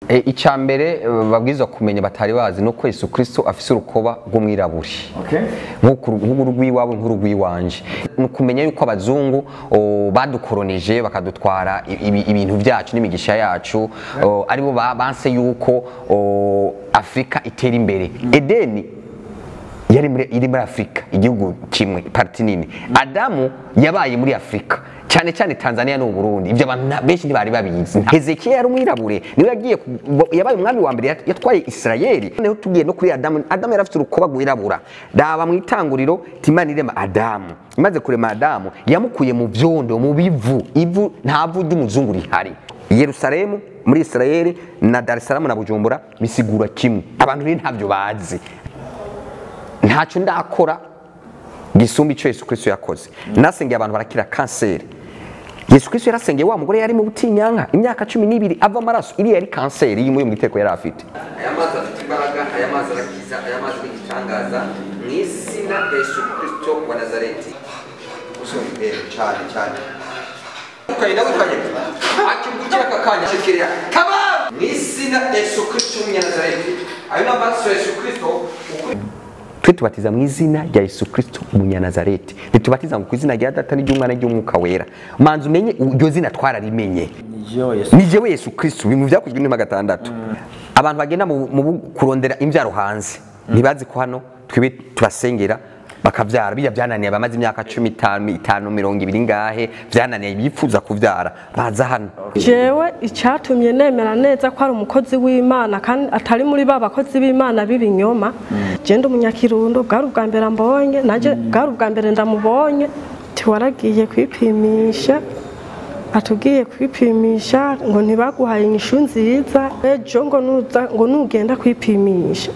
E, icya mbere eh, babwirizwa kumenya batari bazi ni uko yesu kirisito afise urukoba rw'umwiraburi Okay. nk'urw'iwabo nk'urw'iwanje ni ukumenya yuko abazungu o, badukoronije bakadutwara i- ibi- ibintu byacu n'imigisha yacu o, aribo ba- banse yuko o, afurika itera imbere edeni yari muri, iri muri afurika igihugu kimwe parti nini adamu yabaye muri afurika cyane cyane tanzania n'u burundi ibyo abantu nta- benshi ntibari babizi hezekiya yari umwirabure niwe yagiye ku- yabaye umwami wa mbere yat- yatwaye isirayeli noneho tugiye no kuri adamu adamu yari afite urukoba rwirabura raba mu itanguriro timana irema adamu imaze kurema adamu yamukuye mu byondo mu bivu ivu nta vu ry'umuzungu rihari yerusalemu muri isirayeli na dar es salaam na bujumbura bisigura kimwe abantu rero ntabyo bazi ntacyo ndakora gisumba icyo yesu kirisito yakoze nasengeye abantu barakira kanseri yesu kirisito yarasengeye wa mugore yari mu butinyanka imyaka cumi n'ibiri ava amaraso iriya yari kanseri y'umuye mu giteko yari afite aya mazi afite imbaraga aya mazi arakiza aya mazi ni igitangaza mu izina rya yesu kirisito wa nazareti cyane cyane ukagenda wikanyega akimukira aka kanya shikiriya kaba mu izina rya yesu kirisito w'umunyazareti ayo ni amaraso ya yesu kirisito twe tubatiza mu izina rya yesu kirisito umunyanazareti ntitubatiza ngo ku izina rya data n'iry'umwana n'iry'umwuka wera manza umenye iryo zina twararimenye Nijo Yesu. ni jewe yesu kirisito ibintu byakozwe n'ima gatandatu abantu bagenda mu mu bu- kurondera imbyaro hanze ntibazi ko hano twibe tubasengera bakabyara bijya byananiye abamaze imyaka cumi itanu itanu mirongo ibiri ngahe byananiye bifuza kubyara baza hano jewe icyatumye nemera neza ko ari umukozi w'imana kandi atari muri ba bakozi b'imana b'ibinyoma genda umunyakirundo bwari ubwa mbere mbonye nanjye bwari ubwa mbere ndamubonye tiwaragiye kwipimisha atubwiye kwipimisha ngo ntibaguhaye inyishu nziza ejo ngo nuza ngo nugenda kwipimisha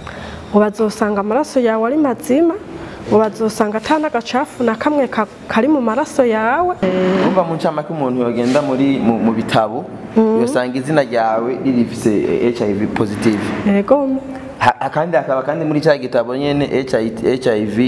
ngo bazosanga amaraso yawe ari mazima ngo bazosanga ata n'agacafu na kamwe ka- kari mu maraso yawe Umva mu ncamake umuntu yogenda muri mu, mu bitabo yosanga izina ryawe ririfise eh, HIV positive. yego Ha- kandi hakaba kandi muri cya gitabo nyene HIV HIV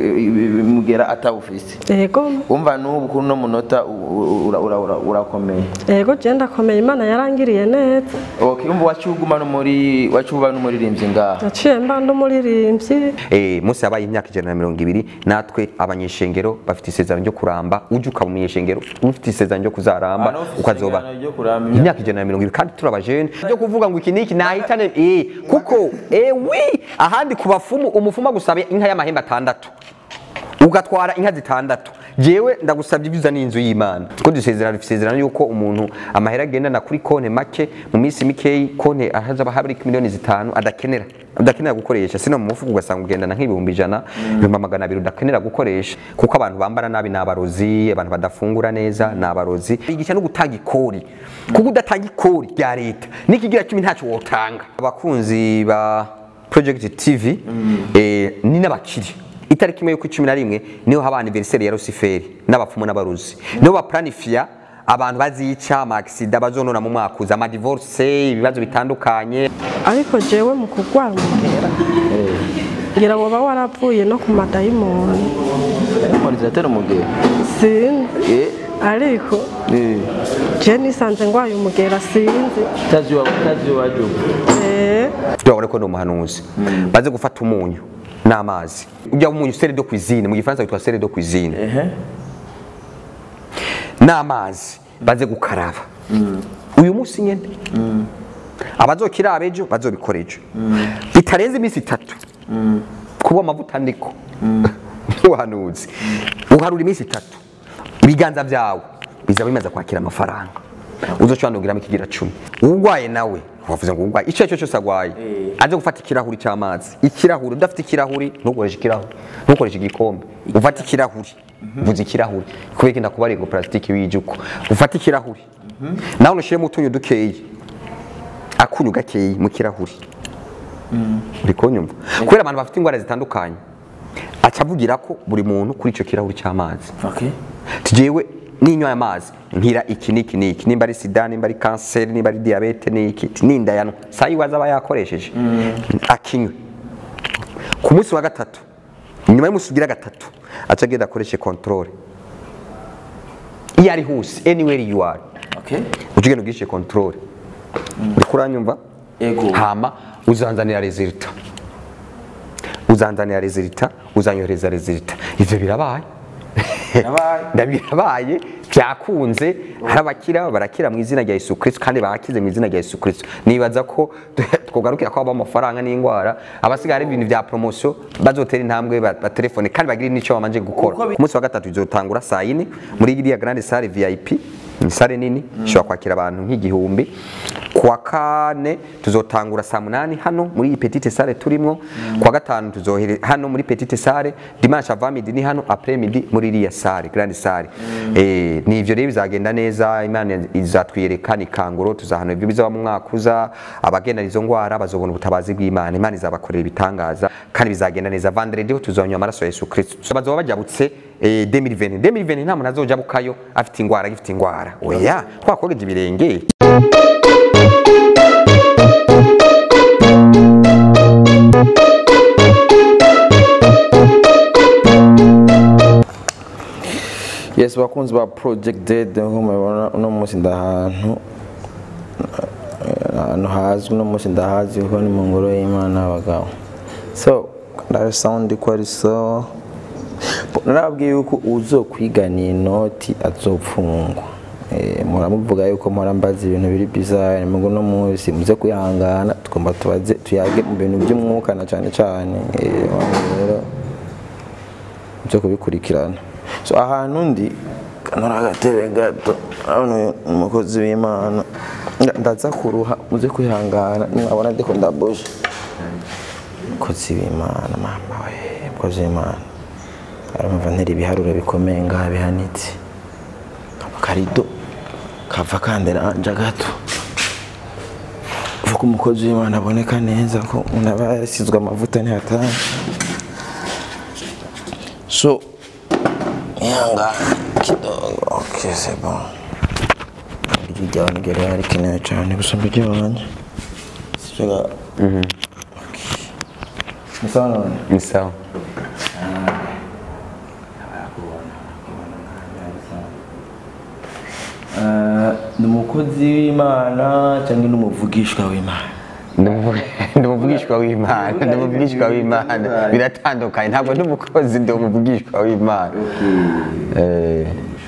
eh, mugera atawufise. yego Umva n'ubu kuri no munota u- u- ura- ura- ura- urakomeye. yego je ndakomeye imana yarangiriye neza Okay, umva wacuguma no muri wacuba n'umuririmbyi ngaha. naciye mba ndumuririmbyi Eh, Mose yabaye imyaka ijana na mirongo ibiri natwe abanyeshengero bafite isezerano ryo kuramba ujye ukaba umunyeshengero ufite isezerano ryo kuzaramba Hano ufise ukazoba isezerano ryo kuramba imyaka ijana na mirongo ibiri kandi turi abajene byo kuvuga ngo iki niki nahitane eh, kuko eh, wi ahandi ku bafumu umufumu agusaba inka y'amahembe atandatu ugatwara inka zitandatu jewe ndagusabye ibyiza n'inzu y'imana ko dusezerana dusezerana yuko umuntu amahera agendana kuri konti make mu minsi mikeyi konti ahazaba hari miliyoni zitanu adakenera udakenera gukoresha sino mu mufuka ugasanga ugendana nk'ibihumbi ijana ibihumbi magana abiri udakenera gukoresha kuko abantu bambara nabi ni abarozi abantu badafungura neza ni abarozi igice no gutanga ikori kuko udatanga ikori rya leta n'ikigira cumi ntacyo wotanga abakunzi ba project tv eh, ni n'abakiri itariki imwe y'uko cumi na rimwe niho haba aniveriseri ya rusiferi n'abapfumu n'abaruzi niho bapuranifiya abantu bazica amakisida bazonona mu mwaka uza amadivorce ibibazo bitandukanye ariko jewe mu kurwara umugera ngira ngo uba waravuye no ku madayimoni Monizateri umugero. sinzi Eh, ariko eh. je nisanze ngwaye umugera sinzi Tazi wa tazi wa jubu. Eh, turabona ko ni umuhanuzi baze gufata umunyu n'amazi ujya umunyu sere de cuisine mu gifaransa witwa sere de cuisine Ehe. n'amazi baze gukaraba uyu munsi nyine abazokira abejo bazobikora ejo bitarenze iminsi itatu kuba amavuta ndiko y'ubuhanuzi uharura iminsi itatu ibiganza byawe bizaba bimaze kwakira amafaranga uzoshobora nugiramo ikigira cumi urwaye nawe wavuze ngo urwaye icyo ari cyo cyose arwaye aje gufata ikirahuri cy'amazi ikirahuri udafite ikirahuri ntukoreshe ikirahuri ntukoreshe igikombe ufate ikirahuri vuze ikirahuri kubera ko ndakuba ngo plastique wijuko ufate ikirahuri nawe unashiremo utunyu dukeyi akunyu gakeyi mu kirahuri uri kunyumva kubera abantu bafite indwara zitandukanye aca avugira ko buri muntu kuri icyo kirahuri cy'amazi Okay. tugewe ninyoye amazi nkira iki niki niki nimba ari sida nimba ari kanseri nimba ari diyabete niki ninda yanwa saa yiwaza aba yakoresheje akinywe ku munsi wa gatatu nyuma y'umunsi ugira gatatu aca agenda akoreshe controle iyo ari hose anywhere you are Okay. uca ugenda ugishe controle uriko uranyumva Ego. hama uzanzanira resulta uzanzanira resulta uzanyohereza resulta ivyo birabaye Birabaye. ndabirabaye byakunze hari abakira barakira mu izina rya Yesu Kristo kandi bakize mu izina rya Yesu Kristo nibaza ko twogarukira ko aba amafaranga n'indwara abasigaye ari ibintu bya promotion bazotera intambwe ba- batelefone kandi bagire n'icyo bamanje gukora Uko bi- ku munsi wa gatatu bizotangura saa yine muri iriya grande salle VIP ni sale nini ishobora kwakira abantu nk'igihumbi kuwa kane tuzotangura saa munani hano muri iyi petite salle turimwo kuwa gatanu tuzohere hano muri petite salle dimanche avant midi ni hano après midi muri iriya salle grande salle eh ni ivyo rero bizagenda neza imana izatwiyereka ni kanguro tuzahana ibyo bizaba mu mwaka uza abagenda izo ngwara bazobona ubutabazi bw'imana imana izabakorera ibitangaza kandi bizagenda neza vendredi ho tuzonywa amaraso ya Yesu Kristo bazoba bajabutse eh, 2020 2020 nta muntu azojabukayo afite ingwara agifite ingwara oya twakogeje ibirenge yes bakunzi ba project dead nko mubibona uno munsi ndahantu ahantu hazwi uno munsi ndahazi kuko ni mu ngoro y'imana y'abagabo so ndari sound ko ari so narababwiye yuko uzokwiganiye inoti azopfungwa Eh, muramuvuga yuko mpora mbaza ibintu biri bizarre mugo no munsi muze kwihangana tugomba tubaze tuyage mu bintu by'umwuka na cyane cyane eh, rero byo kubikurikirana so ahantu ndi kanora agatebe gato hano umukozi w'imana Nda- ndaza kuruha muze kwihangana mwabona ndiko ndabuje umukozi w'imana mama we umukozi w'imana aramva ntera ibiharuro bikomeye ngaha bihanitse akarido kava kanderanja gato vuga umukozi w'imana aboneka neza ko umuntu aba yasizwe amavuta ntihatanga So, ihangane kidogo. Okay, c'est bon. Ijwi ryawe niryo ryari rikenewe cyane gusumba iry'iwanjye. Sibyo ga? Okay. Ni sawa none? ni sawa Eh, ni umukozi w'imana cyangwa ni umuvugishwa w'imana ndi umuvugishwa w'imana ndi umuvugishwa w'imana biratandukanye ntabwo ndi umukozi ndi umuvugishwa w'imana Eh,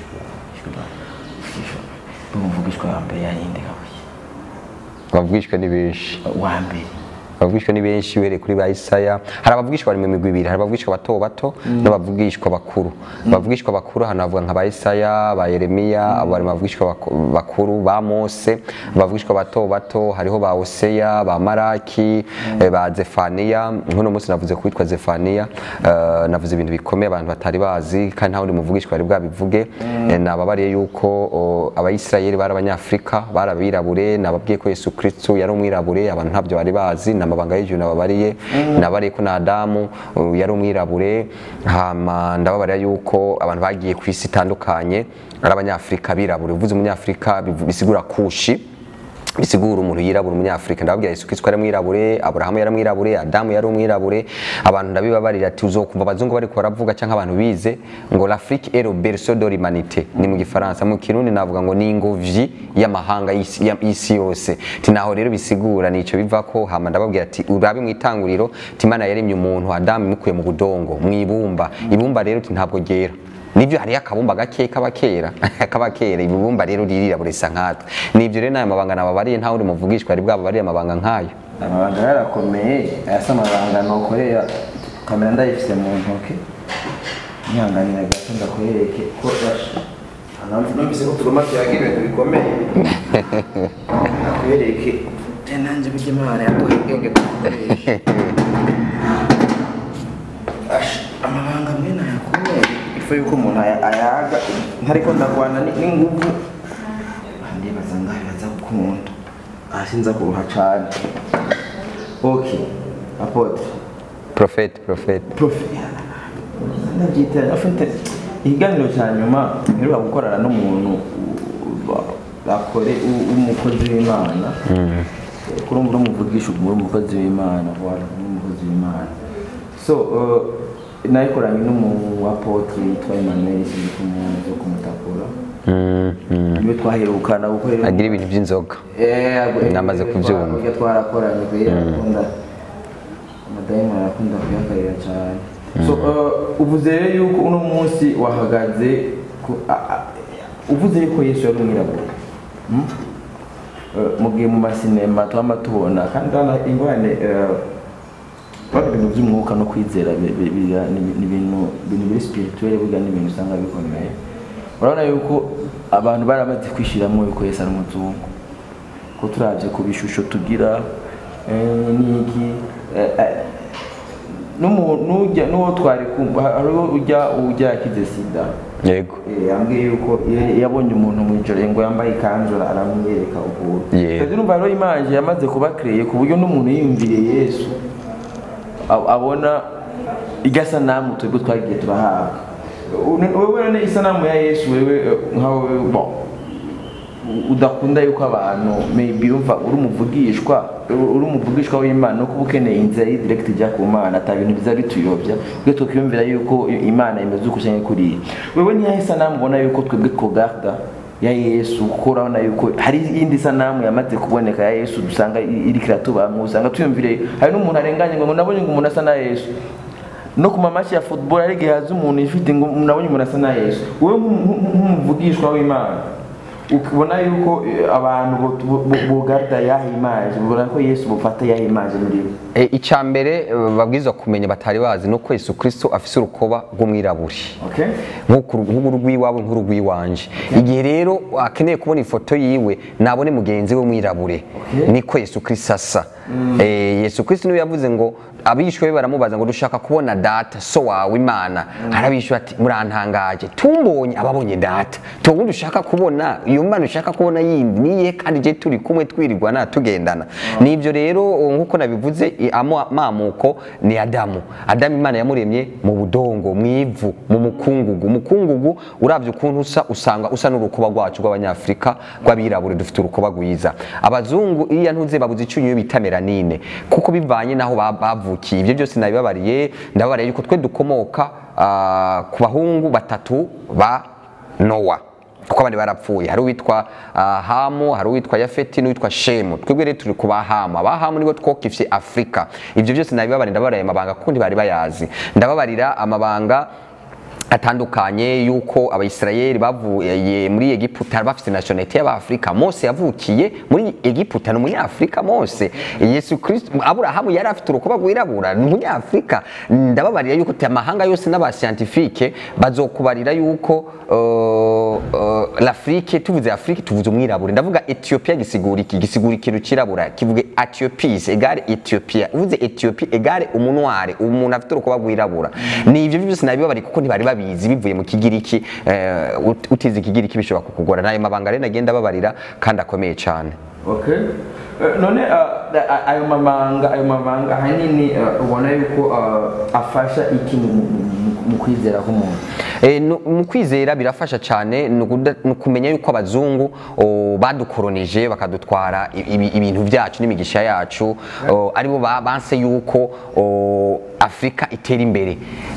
umuvugishwa wa mbere yayinde kabuye abavugishwa ni benshi wa mbere abavugishwa ni benshi uhereye kuri ba Isaya hari abavugishwa bari mu migwi ibiri hari abavugishwa bato bato n'abavugishwa bakuru abavugishwa bakuru hano havuga nka ba Isaya ba Yeremiya abo bari mu bavugishwa bako- bakuru ba Mose abavugishwa bato bato hariho ba Hoseya ba Maraki eh, ba Zefaniya nk'uno munsi navuze kuwitwa Zefaniya eh, navuze ibintu bikomeye abantu batari bazi kandi nta wundi muvugishwa bari bwabivuge Eh, nababariye yuko o, abayisirayeli bari abanyafurika bari abirabure nababwiye ko Yesu Kristo yari umwirabure abantu ntabyo bari bazi n'amabanga y'ijuru nababariye nabariye ko na Adamu uh, yari umwirabure hama ndababarira yuko abantu bagiye ku isi itandukanye ari abanyafurika birabure uvuze umunyafurika bivu- bisigura kushi bisigura umuntu yirabura umunyafurika ndababwira Yesu Kristo yari mwirabure Aburahamu yari mwirabure Adamu yari umwirabure abantu ndabibabarira ati uzokumva abazungu bariko baravuga cyangwa abantu bize ngo l'Afrique est le berceau de l'humanité ni mu gifaransa mu kirundi navuga ngo ni ingobyi y'amahanga y'isi ya- y'isi yose ti naho rero bisigura nico biva ko hama ndababwira ati urabe mu itanguriro ti Imana yaremye umuntu Adamu imukuye mu budongo mu ibumba ibumba rero ti ntabwo ryera nibyo hariyo akabumba gake kaba kera kaba kera ibibumba rero ririrabura risa nkatwe nibyo rero n'ayo mabanga nababariye nta wundi muvugishwa ari bwababariye amabanga nk'ayo amabanga yarakomeye aya si amabanga nukorera kamera ndayifise mu ntoke nyihanganira gato ndakwereke ko rasha numvise ko tugomba tuyaga ibintu bikomeye nakwereke te nanjye burya imana yaduha ubwenge dukoresha Asha, amabanga amwe nayakomeye ifu yuko umuntu aya- ayaga ntariko ndarwana ni- n'inguvu ndibaza ngaho baza gukunda hasi nza kuruha cane ok apotre profete profete profe ndabyita afite ikiganiro cya nyuma mperuka gukorana n'umuntu wa- bakore u- w'umukozi w'imana kuri ubu umuvugisha uri umukozi w'imana voilà uri umukozi w'imana so uh, nayikoranye n'umu apotre yitwa Emmanuel sinzi kumuzi wo kumutakura niwe twaherukana kuko rero agira ibintu by'inzoga Namaze kubyumva. kubyumva twarakoranye kwe arakunda amadayimoni arakunda kuyakarira cyane so uh, uvuze rero yuko uno munsi wahagaze ku- a- a- uvuze yuko yesu yari umwirabura Hmm? Uh, mu gihe mu masinema twama tubona kandi hano ingorane uh, Bano ibintu by'umwuka no kwizera bi- bi- biga- ni ni ibintu ibintu biri spirituel burya ni ibintu usanga bikomeye urabona yuko abantu baramaze kwishyiramo yuko yesu ari umuzungu ko turavye ku bishusho tugira eh, n'iki eh, eh, n'umu- n'ujya n'uwo twari kumva hariho ujya ujya yakize sida yego Eh, yambwiye yuko ya- yabonye umuntu mu ijoro ngo yambaye ikanzu aramwiyereka ukuntu Yeah. Kandi urumva rero imanje yamaze kuba kreye ku buryo n'umuntu yiyumviriye yesu a- abona igasanamu twebwe twagiye turahabwa Une- wewe none isanamu ya yesu wewe eh, nkawe bon udakunda yuko abantu maybe umva uri umuvugishwa uri umuvugishwa w'imana no kuba ukeneye inzira y'i direct ijya ku mana ata bintu biza bituyobya ubwo tukiyumvira yuko imana imeze uko cyangwa kuriya wewe niyahe sanamu ubona yuko twebwe twogarda ya yesu kuko urabona yuko hari iyindi sanamu yamaze kuboneka ya yesu dusanga i- iriko iratubamwo usanga tuyumvire hari n'umuntu arenganye ngo nabonye ngo umuntu asa na yesu no ku mamashi ya football hari igihe haza umuntu ifite ngo nabonye umuntu asa na yesu wowe nk'umu- nk'umuvugishwa w'imana ukibona yuko eh, abantu bo- bo- bo- bogarda yaha imaje ubona ko yesu bufata yaha imaje muri bo E, icya mbere e, babwirizwa kumenya batari bazi ni uko yesu kirisito afise urukoba rw'umwiraburi okay nk'urw'iwawe nk'urw'iwanje igihe rero akeneye kubona ifoto yiwe nabone mugenzi we w'umwirabure niko yesu kirisito asa Eh, yesu kirisito niwe yavuze ngo abishwe be baramubaza ngo dushaka kubona data so wawe imana arabishyura ati murantangaje tumbonye ababonye data tuwundi ushaka kubona iyo mana ushaka kubona yindi niye kandi je turi kumwe twirirwana tugendana nibyo rero nk'uko nabivuze i- amo- amamuko ni adamu adamu imana yamuremye mu budongo mu ivu mu mukungugu umukungugu uravye ukuntu usa usanga usa n'urukuba rwacu rw'abanyafrika rw'abirabure dufite urukuba rwiza abazungu iya ntuze babuze icyunyu bita melanine kuko bivanye naho ba- bavukiye ibyo byose nabibabariye ndababariye yuko twe dukomoka ah, ku bahungu batatu ba nowa kuko abandi barapfuye hari uwitwa ah, hamu hari uwitwa yafeti n'uwitwa shemu twebwe rero turi ku bahamu abahamu nibo twokifye afurika ibyo byose nabibabarira ndababariye amabanga kuko ntibari bayazi ndababarira amabanga atandukanye yuko abayisirayeli bavuye muri egiputa bafite nationalite y'abafurika mose yavukiye muri egiputa ni umunyafurika mose yesu kristo aburahamu yari afite urukuba rwirabura ni umunyafurika ndababarira yuko te amahanga yose n'abasiyantifike bazokubarira yuko uh, uh, l'afrike tuvuze afurike tuvuze umwirabure ndavuga ethiopia gisigura iki gisigura ikintu kirabura kivuge etiopis egare ethiopia uvuze ethiopia egare umunware umuntu afite urukuba rwirabura ni ibyo byose nabibabariye kuko ntibari babizi bivuye mu kigiriki eh, ut- utize ikigiriki bishobora kukugora nayo mabanga rero nagenda babarira kandi akomeye cyane okay Eh, none ah, a- ayo mabanga ayo mabanga ahanini eh, ubona yuko ah, afasha iki mu- mu- mu- mu kwizera k'umuntu Eh, nu- mu kwizera birafasha cyane ni ukuda- ni ukumenya yuko abazungu o, badukoronije bakadutwara i- ibi- ibintu byacu n'imigisha yacu o, aribo ba- banse yuko o, afurika itera imbere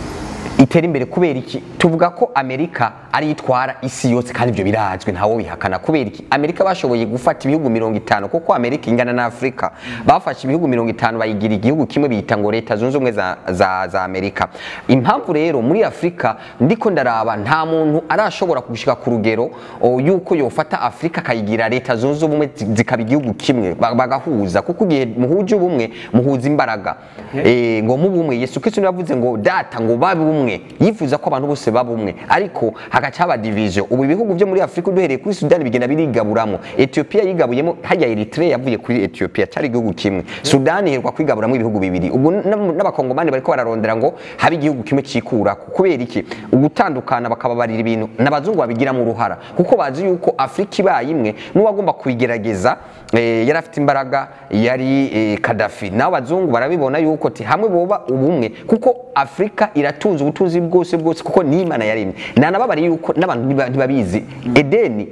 itera imbere kubera iki tuvuga ko amerika ari itwara isi yose kandi ibyo birazwi ntawo bihakana kubera iki amerika bashoboye gufata ibihugu mirongo itanu kuko amerika ingana na afurika bafashe ibihugu mirongo itanu bayigira igihugu kimwe biyita ngo leta zunze ubumwe za, za, za amerika impamvu rero muri afurika ndiko ndaraba nta muntu arashobora gushika ku rugero o, yuko yofata afurika akayigira leta zunze ubumwe zi- zikaba igihugu kimwe ba- bagahuza kuko igihe muhuje ubumwe muhuza imbaraga Eh, ngo mu bumwe yesu kristo niwe yavuze ngo data ngo babe umwe yifuza ko abantu bose baba umwe ariko hagaca haba division ubu ibihugu byo muri afurika duhereye kuri sudani bigenda birigaburamo etiyopiya yigabuyemo harya eritrea yavuye kuri etiyopiya cyari igihugu kimwe sudani iherwa kwigaburamo ibihugu bibiri ubu n'ab- n'abakongomani bariko bararondera ngo habe igihugu kimwe cikura kubera iki ugutandukana bakababarira ibintu n'abazungu babigiramo uruhara kuko bazi yuko afurika ibaye imwe n'uwagomba kuyigerageza eh, yari afite imbaraga yari eh, kadafi nabo abazungu barabibona yuko ti hamwe boba ubumwe kuko afurika iratunze ubutunzi bwose bwose kuko ni imana yaremye nanababariye yuko n'abantu ntiba- ntibabizi edeni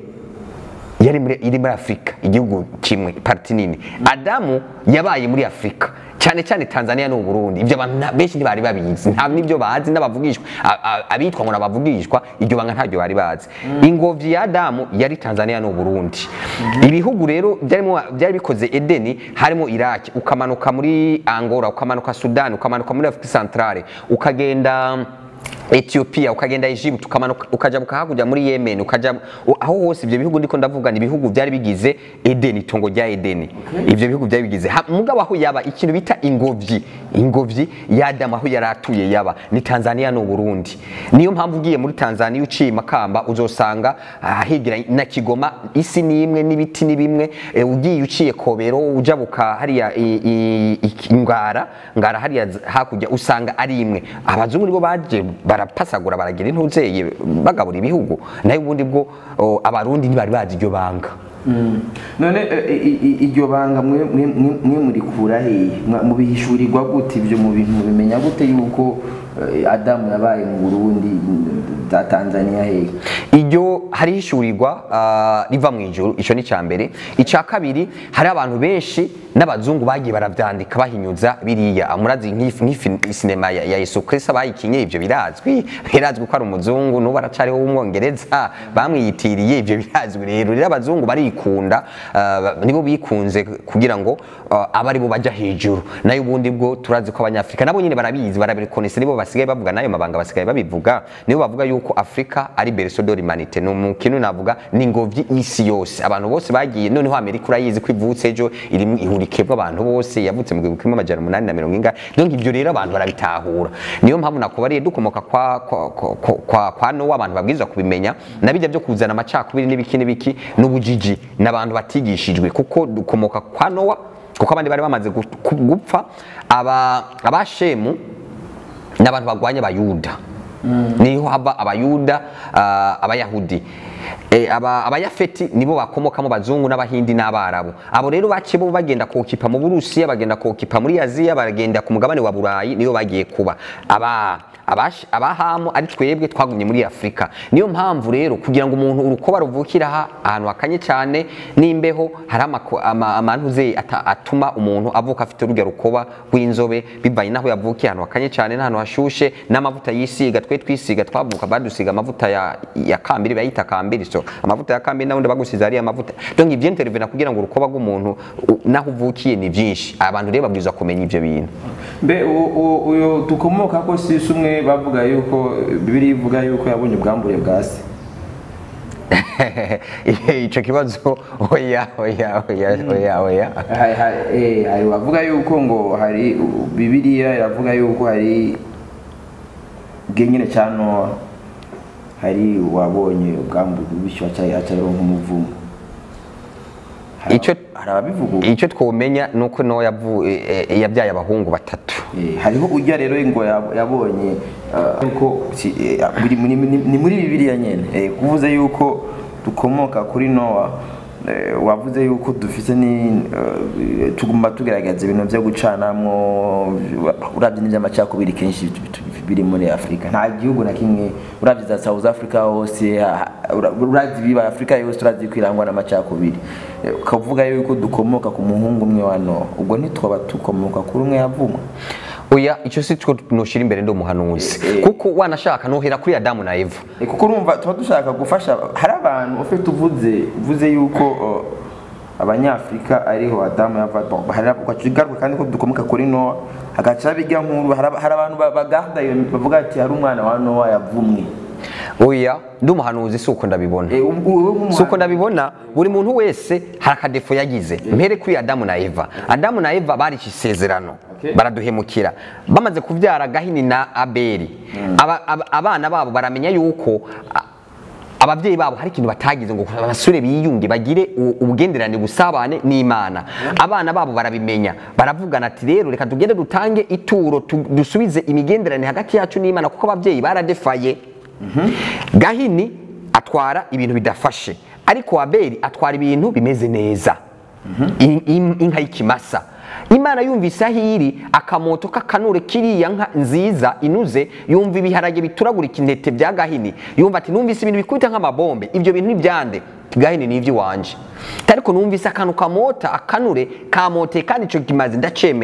yari muri, iri muri afurika igihugu kimwe parti nini adamu yabaye muri afurika cyane cyane Tanzania n'u Burundi ibyo abantu nta- benshi ntibari babizi nta n'ibyo bazi n'abavugishwa a- a- abitwa ngo n'abavugishwa iryo banga ntabyo bari bazi ingobyi ya Adamu yari Tanzania n'u Burundi ibihugu rero byarimo byari bikoze Edeni harimo Iraq ukamanuka muri Angola ukamanuka Sudan ukamanuka muri Afrique Centrale ukagenda Ethiopia ukagenda Egypt ukamanuka ukajabuka hakurya muri Yemen ukaja u- aho hose ibyo bihugu ndiko ndavuga ni ibihugu byari bigize Eden itongo rya Eden ibyo bihugu byari bigize Ha- mugabo aho yaba ikintu bita ingobyi ingobyi ya Adam aho yari atuye yaba ni Tanzania no Burundi niyo mpamvu ugiye muri Tanzania uciye Makamba uzosanga ahigira na Kigoma isi ni imwe n'ibiti ni bimwe e, ugiye uciye Kobero ujabuka hariya i- i- i- Ngara Ngara hariya z- hakurya usanga ari imwe abazungu nibo baje barapasagura baragira intuzeye bagabura ibihugu nayo ubundi bwo o, abarundi ntibari bazi iryo banga none eh, i- i- iryo banga mwe mwe- mwe- mwe murikura hehe Mwa- mubihishurirwa gute ibyo mu bintu mubimenya gute yuko eh, adamu yabaye mu burundi za tanzania hehe iryo harihishurirwa ah, riva mu ijuru icyo ni icya mbere icya kabiri hari abantu benshi n'abazungu bagiye barabyandika bahinyuza biriya murazi nk'ifi nk'ifi- sinema ya ya Yesu Kristo bayikinye ibyo birazwi birazwi ko ari umuzungu n'ubu aracariho w'umwongereza bamwiyitiriye ibyo birazwi rero rero abazungu barikunda ah, nibo bikunze kugira ngo ah, abe aribo bajya hejuru nayo ubundi bwo turazi ko abanyafurika nabo nyine barabizi barabikonese nibo basigaye bavuga n'ayo mabanga basigaye babivuga nibo bavuga yuko afurika ari berceau de l'humanité ni umukino navuga ni ingobyi y'isi yose abantu bose bagiye noneho amerika urayizi ko ivutse ejo irimo ihurike bw'abantu bose yavutse mu gihumbi kimwe amajana umunani na mirongo ingahe donc ibyo rero abantu barabitahura niyo mpamvu nakubariye dukomoka kwa, kwa, kwa, kwa, kwa, kwa nowa abantu babwirizwa kubimenya na bijya byo kuzana amacakubiri n'ibiki n'ibiki n'ubujiji n'abantu batigishijwe kuko dukomoka kwa nowa kuko abandi bari bamaze gu- ku- gupfa aba abashemu n'abantu bagwanya abayuda niho hava abayuda ah, abayahudi Eh, aba- abayafeti nibo bakomokamo abazungu n'abahindi n'abarabu abo rero baciye bo bagenda kokipa mu burusiya bagenda kokipa muri aziya bagenda ku mugabane wa burayi niyo bagiye kuba aba abash- abahamu ari twebwe twagumye muri afurika niyo mpamvu rero kugira ngo umuntu urukoba ruvukira aha ahantu hakanye cyane n'imbeho hari amako- ama- amantuze ata- atuma umuntu avuka afite urujya rukoba rw'inzobe bivanye n'aho yavukiye ahantu hakanye cyane n'ahantu hashushe n'amavuta yisiga twe twisiga twavuka badusiga amavuta ya, ya kambiri bayita kambiri so amavuta ya kambiri n'abundi bagusize ariya mavuta donc ibyo intervena kugira ngo urukoba rw'umuntu u- n'aho uvukiye ni byinshi abantu rero babwirizwa kumenya ibyo bintu mbe u- u- uyu dukomoka ko sisi umwe bavuga yuko bibiri ivuga yuko yabonye ubwambure bwa se icyo kibazo oya oya oya oya oya Hari- hari- eh, hari bavuga yuko ngo hari u- bibiliya iravuga yuko hari bwenyine cya nowa hari uwabonye ubwambure bityo acaronka umuvumo Hari- Icyo- hari ababivuga ubu. icyo twomenya ni uko no yavu- eh, eh, yabyaye abahungu batatu Eh, hariho ujya rero ngo yab- yabonye ah, yuko si- eh, biri muri- ni ni muri bibiliya nyine Eh, kuvuze yuko dukomoka kuri nowa eh, wavuze yuko dufite ni eh, tugomba tugerageza ibintu byo gucanamwo urabye n'iby'amacakubiri kenshi bitu- bitu- biri muri afurika nta gihugu na kimwe urabye za south africa hose ha- ura- urabye ibiba afurika yose urazi ko irangwa n'amacakubiri Eh, ukavuga yuko dukomoka ku muhungu umwe wa nowa ubwo ntitwaba dukomoka kuri umwe yavumwe oya icyo si two noshyira imbere ndi umuhanuzi Eh, eh. kuko wanashaka nohera kuri adamu na eva Eh, kuko urumva tuba dushaka gufasha hari abantu ufite uvuze uvuze yuko uh, abanyafurika ariho adamu yava bon, hari ugacigaruka kandi ko dukomoka kuri nowa hagaca bijya nkuru hari hari abantu ba- bagarda iyo bavuga ati hari umwana wa nowa yavumwe oya ndi umuhanuzi si uko ndabibona Eh, ubwo wowe nk'umuhanuzi- si uko ndabibona buri muntu wese hari akadefo yagize mpere kuri adamu na eva adamu na eva barishe isezerano Okay. baraduhemukira bamaze kubyara gahini na abeli Aba- aba- abana babo baramenya yuko a- ababyeyi babo hari ikintu batagize ngo abasore biyunge bagire u- ubugenderane busabane n'imana abana babo barabimenya baravugana ati rero reka tugende dutange ituro tu- dusubize imigenderanire hagati yacu n'imana kuko ababyeyi baradefaye gahini atwara ibintu bidafashe ariko abeli atwara ibintu bimeze neza In- in- inka y'ikimasa imana yumvise aho iri akamoto k'akanure kiriya nka nziza inuze yumva ibiharage bituragurika intete bya gahini yumva ati numvise ibintu bikubita nk'amabombe ibyo bintu ni byande gahini ni iby'iwanje ariko numvise akantu kamota akanure kamoteye kandi icyo kimaze ndacemeye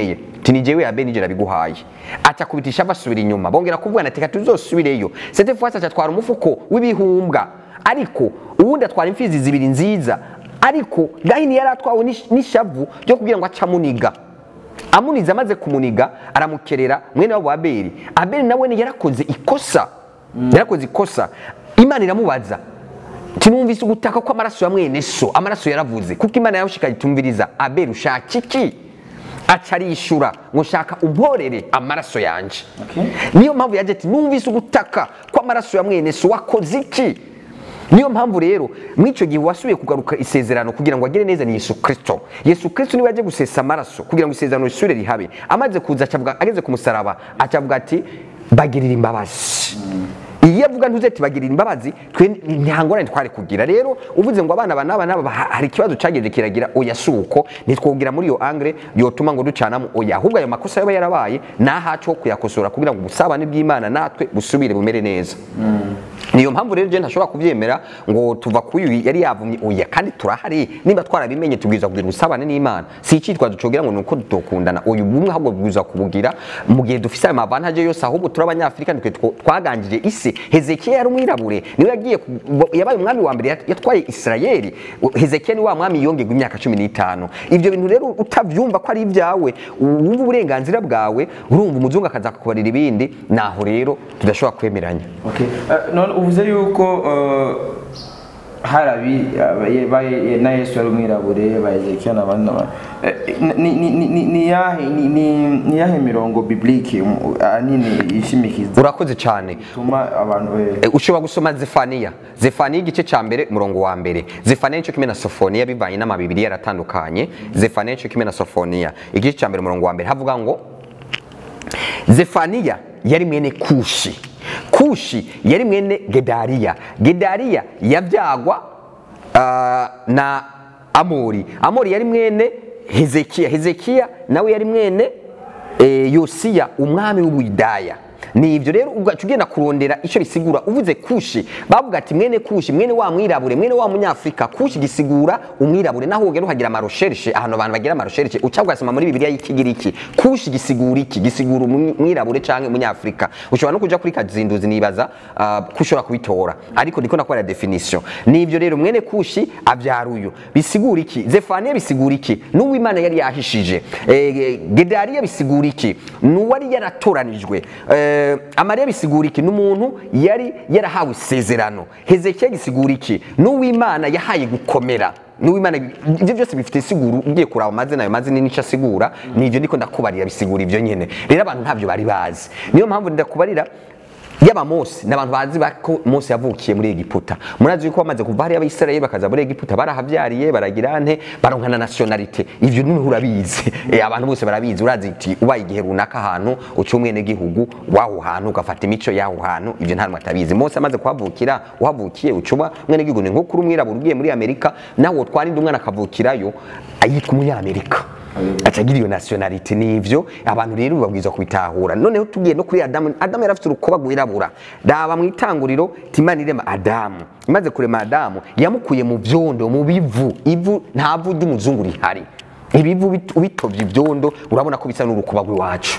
ti ni jewe abeli nije nabiguhaye aca kubitisha basubira inyuma bongera kuvuga ati reka tuzosubireyo cette fois aca atwara umufuko w'ibihumbwa ariko uwundi atwara imfizi zibiri nziza ariko gahini yari atwawe n'ish- n'ishavu ryo kugira ngo aca amuniga amunize amaze kumuniga aramukerera mwene wabo abeli abeli nawe ni yarakoze ikosa yarakoze ikosa imana iramubaza tinumvise ugutaka ko amaraso ya mwene so amaraso yaravuze kuko imana yamushikanye itumviriza abeli ushaka iki aca arishura ngo shaka umporere amaraso yanje niyo mpamvu yaje ati numvise ugutaka ko amaraso ya mwene so wakoze iki niyo mpamvu rero mw'icyo gihe wasubiye kugaruka isezerano kugira ngo agere neza ni yesu kirisito yesu kirisito niwe yaje gusesa amaraso kugira ngo isezerano risubire rihabe amaze kuza acavuga ageze ku musaraba acavuga ati bagirira imbabazi iyo avuga ntuze ati bagirira imbabazi twe nta ngorane twari kugira rero uvuze ngo abana aba n'aba n'aba ha- hari ikibazo cyagenze kiragira oya si uko ntitwogira muri iyo angre yotuma ngo ducanamo oya ahubwo ayo makosa yaba yarabaye nahacu ho kuyakosora kugira ngo ubusabane bw'imana natwe busubire bumere neza niyo mpamvu rero je ntashobora kubyemera ngo tuva ku uyu yari yavumye oya kandi turahari niba twarabimenye tubwiza kugira ubusabane n'imana si icyitwazo cogira ngo nuko dutokundana uyu bumwe ahubwo bwiza kubugira mu gihe dufise ayo mavantaje yose ahubwo turi abanyafurika nitwe two- twaganjije isi hezekiya yari umwirabure niwe yagiye ku- yabaye umwami wa mbere yat- yatwaye isirayeli hezekiya ni wa mwami yongerwa imyaka cumi n'itanu ibyo bintu rero utavyumva ko ari ibyawe wumva uburenganzira bwawe urumva umuzungu akaza kukubarira ibindi naho rero tudashobora kwemeranya Okay. Uh, none uvuze yuko uh, hari abi abaye- baye- na yesu yari umwirabure ba ezekiya n'abandi n'abandi Eh, ni- ni- ni- ni- ni yahe ni- ni- ni yahe mirongo biblike um, ahanini ishimikiza urakoze cyane ituma abantu eh, E, ushobora gusoma zefaniya zefaniya igice cya mbere umurongo wa mbere zefaniya nicyo kimwe na sofoniya bivanye n'amabibiri yaratandukanye zefaniya nicyo kimwe na sofoniya igice cya mbere umurongo wa mbere havuga ngo zefaniya yari mwene kushi kushi yari mwene gedariya gedariya yabyagwa ah, na amori amori yari mwene hezekiya hezekiya nawe yari mwene eh, yosiya umwami w'ubuyidaya ni ibyo rero ugaca ugenda kurondera icyo bisigura uvuze kushi bavuga ati mwene kushi mwene wa mwirabure mwene wa munyafurika kushi gisigura umwirabure naho ugenda uhagira amarosherishe ahantu abantu bagira amarosherishe uca ugasoma muri bibiliya y'ikigiriki kushi gisigura iki gisigura umwirabure cyangwa umunyafurika ushobora no kuja kuri kazinduzi nibaza ah, ko ushobora kubitora ariko ndiko nakora definition ni ibyo rero mwene kushi abyara uyu bisigura iki zefaniya bisigura iki n'uwimana yari yahishije Eh, gedariya bisigura iki n'uwari yaratoranijwe Eh, amariya bisigura iki n'umuntu yari yarahawe isezerano hezekiya gisigura iki n'uwimana yahaye gukomera n'uwimana ibyo byose bifite isiguro ugiye kuraba amazina ayo mazina n'icyo asigura ni ibyo ndiko ndakubarira bisigura ibyo nyene rero abantu ntabyo bari bazi niyo mpamvu ndakubarira yaba Mose ni abantu bazi ba- ko Mose yavukiye muri Egiputa murazi yuko bamaze kuva hariya abisirayeli bakaza muri Egiputa barahavyariye baragira nte baronka na nationalite ivyo niho urabizi Eh, abantu bose barabizi urazi iti ubaye igihe runaka ahantu uca umwene gihugu waho hantu ugafata imico yaho hantu ivyo nta numwe atabizi Mose amaze kuhavukira uhavukiye ucuma mwene gihugu ni nko kuri umwirabura ugiye muri Amerika nawe twarinda umwana akavukirayo ayitwa umunyamerika acagira iyo nationalite nivyo abantu rero babwiza kubitahura noneho tugiye no kuri adamu adamu yari afite urukoba rwirabura raba mu itanguriro timana irema adamu imaze kurema adamu yamukuye mu vyondo mu bivu ivu nta vu ry'umuzungu rihari ibivu bit- ubitovye ivyondo urabona ko bisa n'urukoba rw'iwacu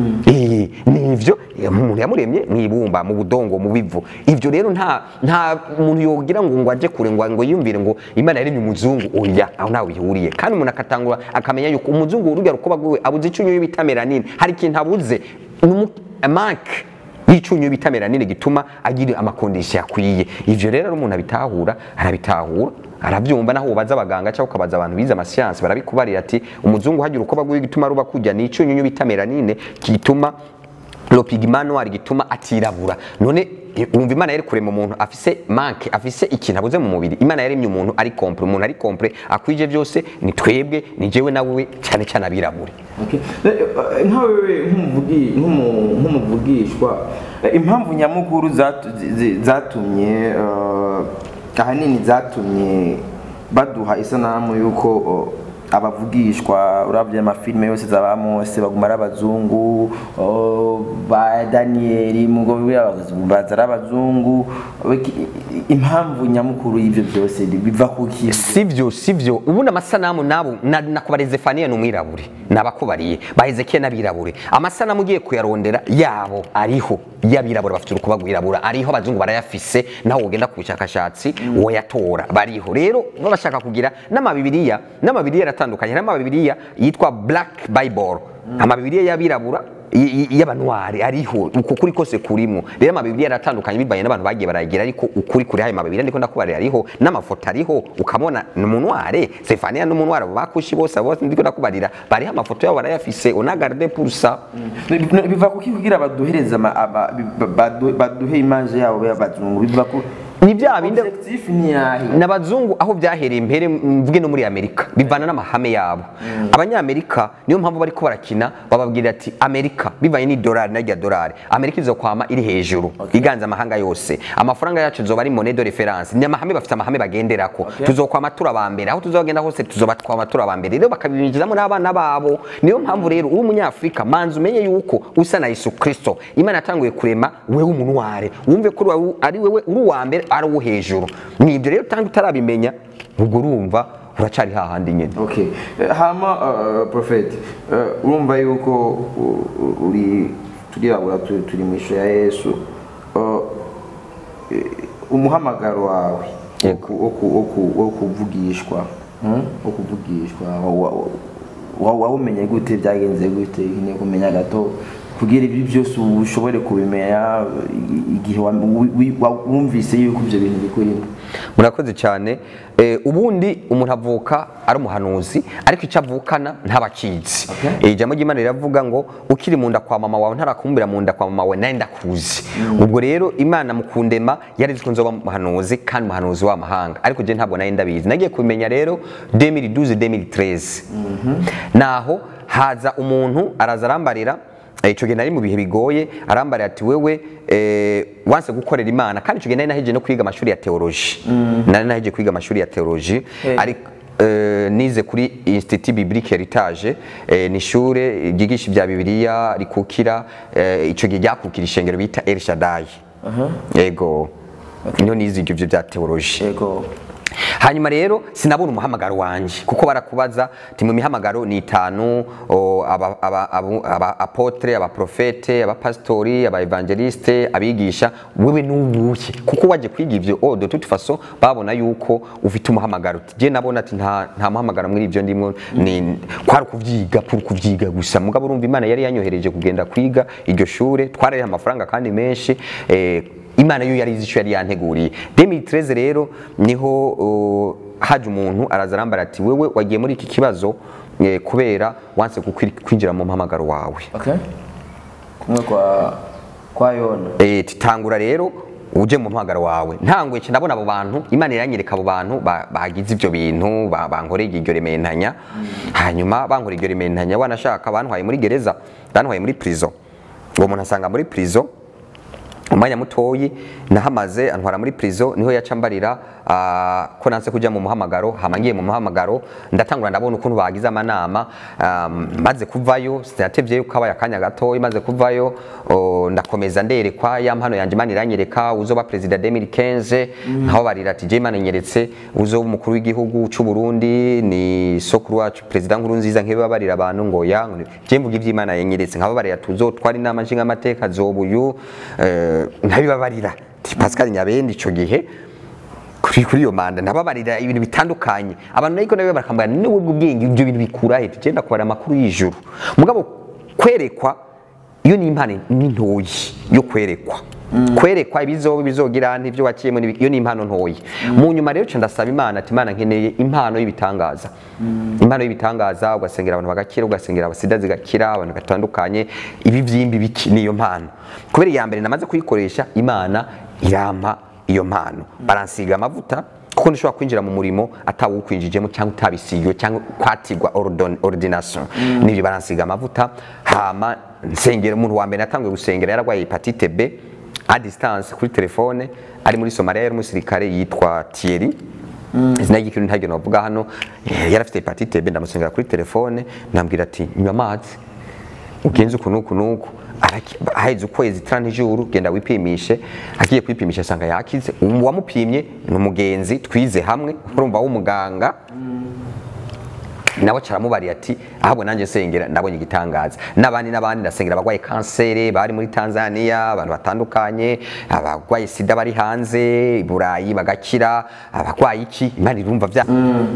Eh, nivyo eh, umuntu yamuremye mwibumba mu budongo mu bivu ivyo rero nta nta muntu yogira ngo ngo aje kure ngo ngo yumvire ngo imana yaremye umuzungu oya aho ntawe bihuriye kandi umuntu akatangura akamenya yuko umuzungu urugero rukoba rwiwe abuze icunyu bita melanine hari ikintu abuze ni umu- manque y'icunyu bita melanine gituma agira amakondisiyo akwiye ivyo rero ari umuntu abitahura arabitahura arabyumva naho ubaza abaganga cyangwa ukabaza abantu bize amasiyansi barabikubarira ati umuzungu hagira urukoba rwiwe gituma ruba kujya ni icyunyunyu bita melanine gituma lopigma noir gituma atirabura none eh, wumva imana yari kurema umuntu afise manke afise ikintu abuze mu mubiri imana yaremye umuntu ari kompre umuntu ari kompre akwije byose ni twebwe ni jewe nawe cyane cyane abirabure Okay. Eh, eh, nka wewe nk'umuvugi- nk'umu- nk'umuvugishwa eh, impamvu nyamukuru zatu- zi- zi- zatumye eh, ahanini zatumye baduha isanamu y'uko oh, abavugishwa uravye amafilime yose za ba Mose baguma ari abazungu oh, ba Daniel mugo baza ari abazungu Biki- impamvu nyamukuru y'ivyo byose biva kuki sivyo sivyo ubundi amasanamu nabo na- nakubara Zefaniya ni umwirabure nabakubariye ba Hezekiya n'abirabure amasanamu ugiye kuyarondera yabo ariho y'abirabure bafite urukuba rwirabura ariho abazungu barayafise naho ugenda ku bushakashatsi woyatora bariho rero baba bashaka kugira n'amabibiriya n'amabibiriya aratandukanye hari amabibiriya yitwa black bible amabibiriya y'abirabura y- y- y'abanwari ariho uko kuri kose kurimo rero amabibiriya aratandukanye bivanye n'abantu bagiye baragira ariko ukuri kuri hayo mabibiriya ndiko ndakubarira ariho n'amafoto ariho ukamona ni umunware Stefania n'umunware abo bakushi bose abo bose ndiko ndakubarira bariho amafoto yabo barayafise onagarde pour ça biva kuki kugira baduhereze ama- aba- bi- badu- baduhe image yabo y'abazungu biva ku ni bya bindi objectif ni yahe n'abazungu aho byahereye imbere mvuge no muri amerika bivana n'amahame yabo abanyamerika niyo mpamvu bariko barakina bababwira ati amerika bivanye n'idolari narya dolari amerika izokwama iri hejuru iganza amahanga yose amafaranga yacu izoba ari monede de reference ni amahame bafite amahame bagenderako tuzokwama turi abambere aho tuzogenda hose tuzoba twama turi abambere rero bakabinjizamo n'abana babo niyo mpamvu rero uri umunyafurika manzi umenye yuko usa na yesu kristo imana yatanguye kurema wewe umunware wumve ko uri- ari wewe uri uwa mbere ari uwo hejuru ni ibyo rero utanga utarabimenya ubwo urumva uracari hahandi nyine okay Eh, hama uh, prophet uh, urumva yuko u- u- uri turirabura tu- turi mu ishusho ya yesu Uh, eh, umuhamagaro wawe wo Yego. ku- wo ku- wo ku- wo kuvugishwa hmm? wo kuvugishwa wa- wa- wa- wawumenye gute byagenze gute nkeneye kumenya gato kugira ibyo byose ushobore kubimenya i- igihe wa- wi- wi- wa- wumvise yuko ibyo bintu bikurimo murakoze cyane Eh, ubundi umuntu avuka ari umuhanuzi ariko icyo avukana ntabakizi Okay. ijambo ry'imana riravuga ngo ukiri mu nda kwa mama wawe ntarakumbira mu nda kwa mama wawe nawe ndakuzi ubwo rero imana mu kundema yari izi ko nzoba umuhanuzi kandi umuhanuzi w'amahanga ariko je ntabwo nari ndabizi nagiye kubimenya rero 2012 2013 naho haza umuntu araza arambarira Eh, ico gihe nari mu bihe bigoye arambarira ati wewe eh, wanse gukorera imana kandi ico gihe nari naheje no kwiga amashuri ya teoloji nari naheje kwiga amashuri ya teoloji Eh. ariko eh, nize kuri institut biblique heritage eh, ni ishure ryigisha ibya bibiliya rikukira eh, ico gihe ryakukira ishengero bita El Shaddai yego niho nize ivyo bya teoloji yego hanyuma rero sinabona umuhamagaro wanje kuko barakubaza ti mu mihamagaro ni itanu o, aba, aba, aba, aba apotre abaprofete abapasitori abaevangeliste abigisha wewe nubuke kuko waje kwiga ivyo o de toute façon babona yuko ufite umuhamagaro Ti, je nabona ati nta, nta muhamagaro muri ivyo ndimo ni kwari kuvyiga pour kuvyiga gusa mugabo urumva imana yari yanyohereje kugenda kwiga iryo shure twarariha amafaranga kandi menshi eh, imana yo yari izi icyo yari yanteguriye 2013 rero niho uh, haje umuntu araza arambara ati wewe wagiye muri iki kibazo eh, kubera wanse gukwir- kwinjira mu mpamagaro wawe okay kumwe kwa kwa yona eh, titangura rero uje mu mpamagaro wawe ntanguye nce ndabona abo bantu imana iranyereka abo bantu ba- bagize ivyo bintu ba- bankoreye iryo rementanya hanyuma bankoreye iryo rementanya wanashaka bantwaye muri gereza bantwaye muri prison uwo muntu asanga muri prison umwanya mutoyi nahamaze antwara muri prison niho yaca mbarira ah, ko nanse kuja mu muhamagaro hama ngiye mu muhamagaro ndatangura ndabona ukuntu bagize amanama um, maze kuvayo sinatevye yuko kabaye akanya gato maze kuvayo oh, ndakomeza nderekwa ya mpano yanje imana iranyereka uzoba president 2015 nkaho barira ati je imana inyeretse uzoba umukuru w'igihugu c'u Burundi ni sokuru wacu president nkuru nziza nkebe babarira abantu ngo ya je mvuga ivy'imana yanyeretse nkabo barira tuzotwara inama nshinga amateka zobuyu eh, nkabibabarira Ti Pascal Nyabende ico gihe kuri kuri iyo manda nababarira ibintu bitandukanye abantu ariko nawe barakambara ni wowe ubwenge ibyo bintu bikura he tugenda kubara amakuru y'ijuru mugabo kwerekwa iyo ni impano ni ntoyi yo kwerekwa kwerekwa ibizoba bizogira n'ibyo wakiyemo n'ibi- iyo ni impano ntoyi mu nyuma rero nca ndasaba imana ati imana nkeneye impano y'ibitangaza impano y'ibitangaza ugasengera abantu bagakira ugasengera abasida zigakira abantu batandukanye ibi byimbi biki niyo mpano kubera iya mbere namaze kuyikoresha imana irampa iyo mpano baransiga amavuta kuko nishobora kwinjira mu murimo atawukwinjijemo cyangwa utabisigiwe cyangwa kwatigwa ordon- ordination n'ibyo baransiga amavuta hama nsengera umuntu wa mbere natanguye gusengera yararwaye hepatite B a distance kuri telefone ari muri Somalia yari umusirikare yitwa Thierry izina ry'ikintu ntagenda bavuga hano eh, yari afite hepatite B ndamusengera kuri telefone ndambwira ati nywa amazi ugenze uku n'uku n'uku araki- haheze ukwezi tara ijuru genda wipimishe agiye kwipimisha asanga yakize uwamupimye ni umugenzi twize hamwe urumva w'umuganga nawe caramubariye ati ahubwo nanjye sengera ndabonye igitangaza n'abandi n'abandi ndasengera abarwaye kanseri bari muri tanzania abantu batandukanye abarwaye sida bari hanze i burayi bagakira abarwaye iki imana irumva bya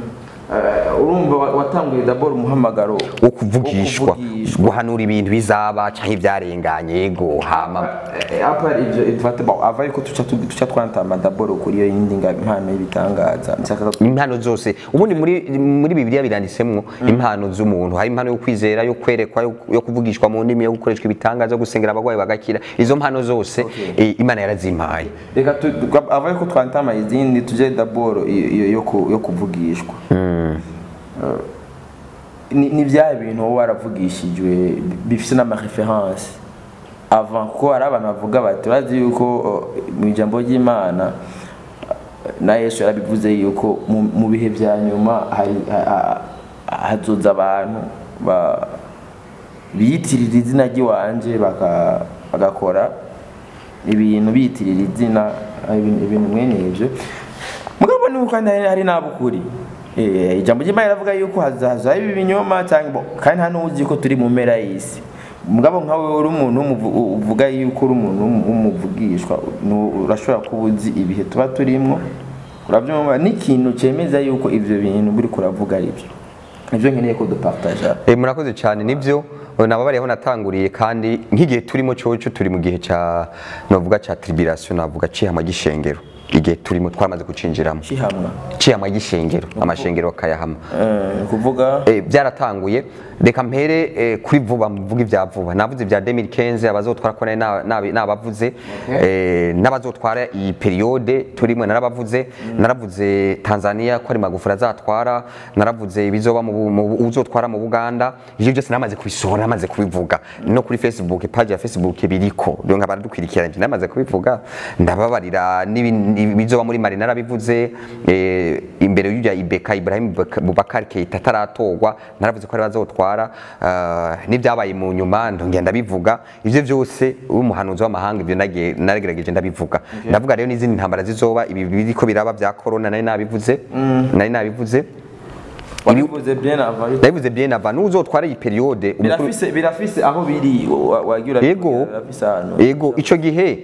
Eh, urumva wa- watanguye dabord umuhamagaro wo kuvugishwa wo kuvugishwa. guhanura ibintu bizaba canke ivyarenganye yego hama Eh, apa ivyo ivate bon ava yuko tuca tu- tuca twantama dabord kuri iyo yindi nga- impano y'ibitangaza nshaka impano zose ubundi muri muri bibiliya biranditsemwo impano z'umuntu hari impano yo kwizera yo kwerekwa yo- yo kuvugishwa mu ndimi yo gukoreshwa ibitangaza yo gusengera abarwayi bagakira izo mpano zose eh, imana yarazimpaye reka tu- tu- ava yuko twantama izindi tuje dabord iyo iyo yo ku- yo kuvugishwa Eh, ni ni bya bintu wowe waravugishijwe bifite n'amareference avant kuko hari abantu bavuga bati urazi yuko eh, mu ijambo ry'imana eh, na yesu yarabivuze yuko mu- mu bihe bya nyuma hari ha- ha- hazoza abantu ba- biyitirira izina ry'iwanje baka- bagakora ibintu biyitirira izina ibintu ibintu mwene ibyo mugabo ni kandi hari- hari n'abukuri Eh, ijambo ry'imana riravuga yuko hazaza ibi binyoma cyangwa bo- kandi nta n'uzi ko turi mu mpera y'isi mugabo nkawe uri umuntu w'umuvu- uvuga yuko uri umuntu w'umu- w'umuvugishwa nu- urashobora kuba uzi ibihe tuba turimo urabyumva n'ikintu cyemeza yuko ibyo bintu buri kuravuga ari byo nibyo nkeneye ko dupartaja Eh, murakoze cyane nibyo nababariyeho natanguriye kandi nk'igihe turimo cyoco turi mu gihe ca navuga ca tribulation navuga cihama gishengero igihe turimo twamaze kucinjiramo kihamwa cihama gishengero amashengero akayahama Eh, kuvuga Eh, byaratanguye reka mpere eh, kuri vuba mvuga ibya vuba navuze ibya 2015 abazotwara ko nari na- nabi- nabavuze eh, n'abazotwara iyi periode turimo narabavuze naravuze Tanzania ko ari magufuri azatwara naravuze ibizoba mu bu- mu bu- uzotwara mu Buganda ivyo byose namaze kubisohora namaze kubivuga no kuri Facebook page ya Facebook biriko rero nkaba dukwirikiranye namaze kubivuga ndababarira n'ibi- ibizoba muri Mali narabivuze eh, imbere y'ujya Ibeka Ibrahim Bubaka- Bubakar Keita ataratorwa naravuze ko ari bazotwara ah, n'ibyabaye mu nyuma ndongera ndabivuga ivyo byose umuhanuzi w'amahanga ivyo nagiye- naragerageje ndabivuga ndavuga rero n'izindi ntambara zizoba ibi biriko biraba bya corona nari nabivuze nari nabivuze wabivuze bien avant yuko- nabivuze bien avant n'uzotwara iyi periode umukuru- birafise birafise aho biri wa- wagira Yego. birafise ahantu Ego ico gihe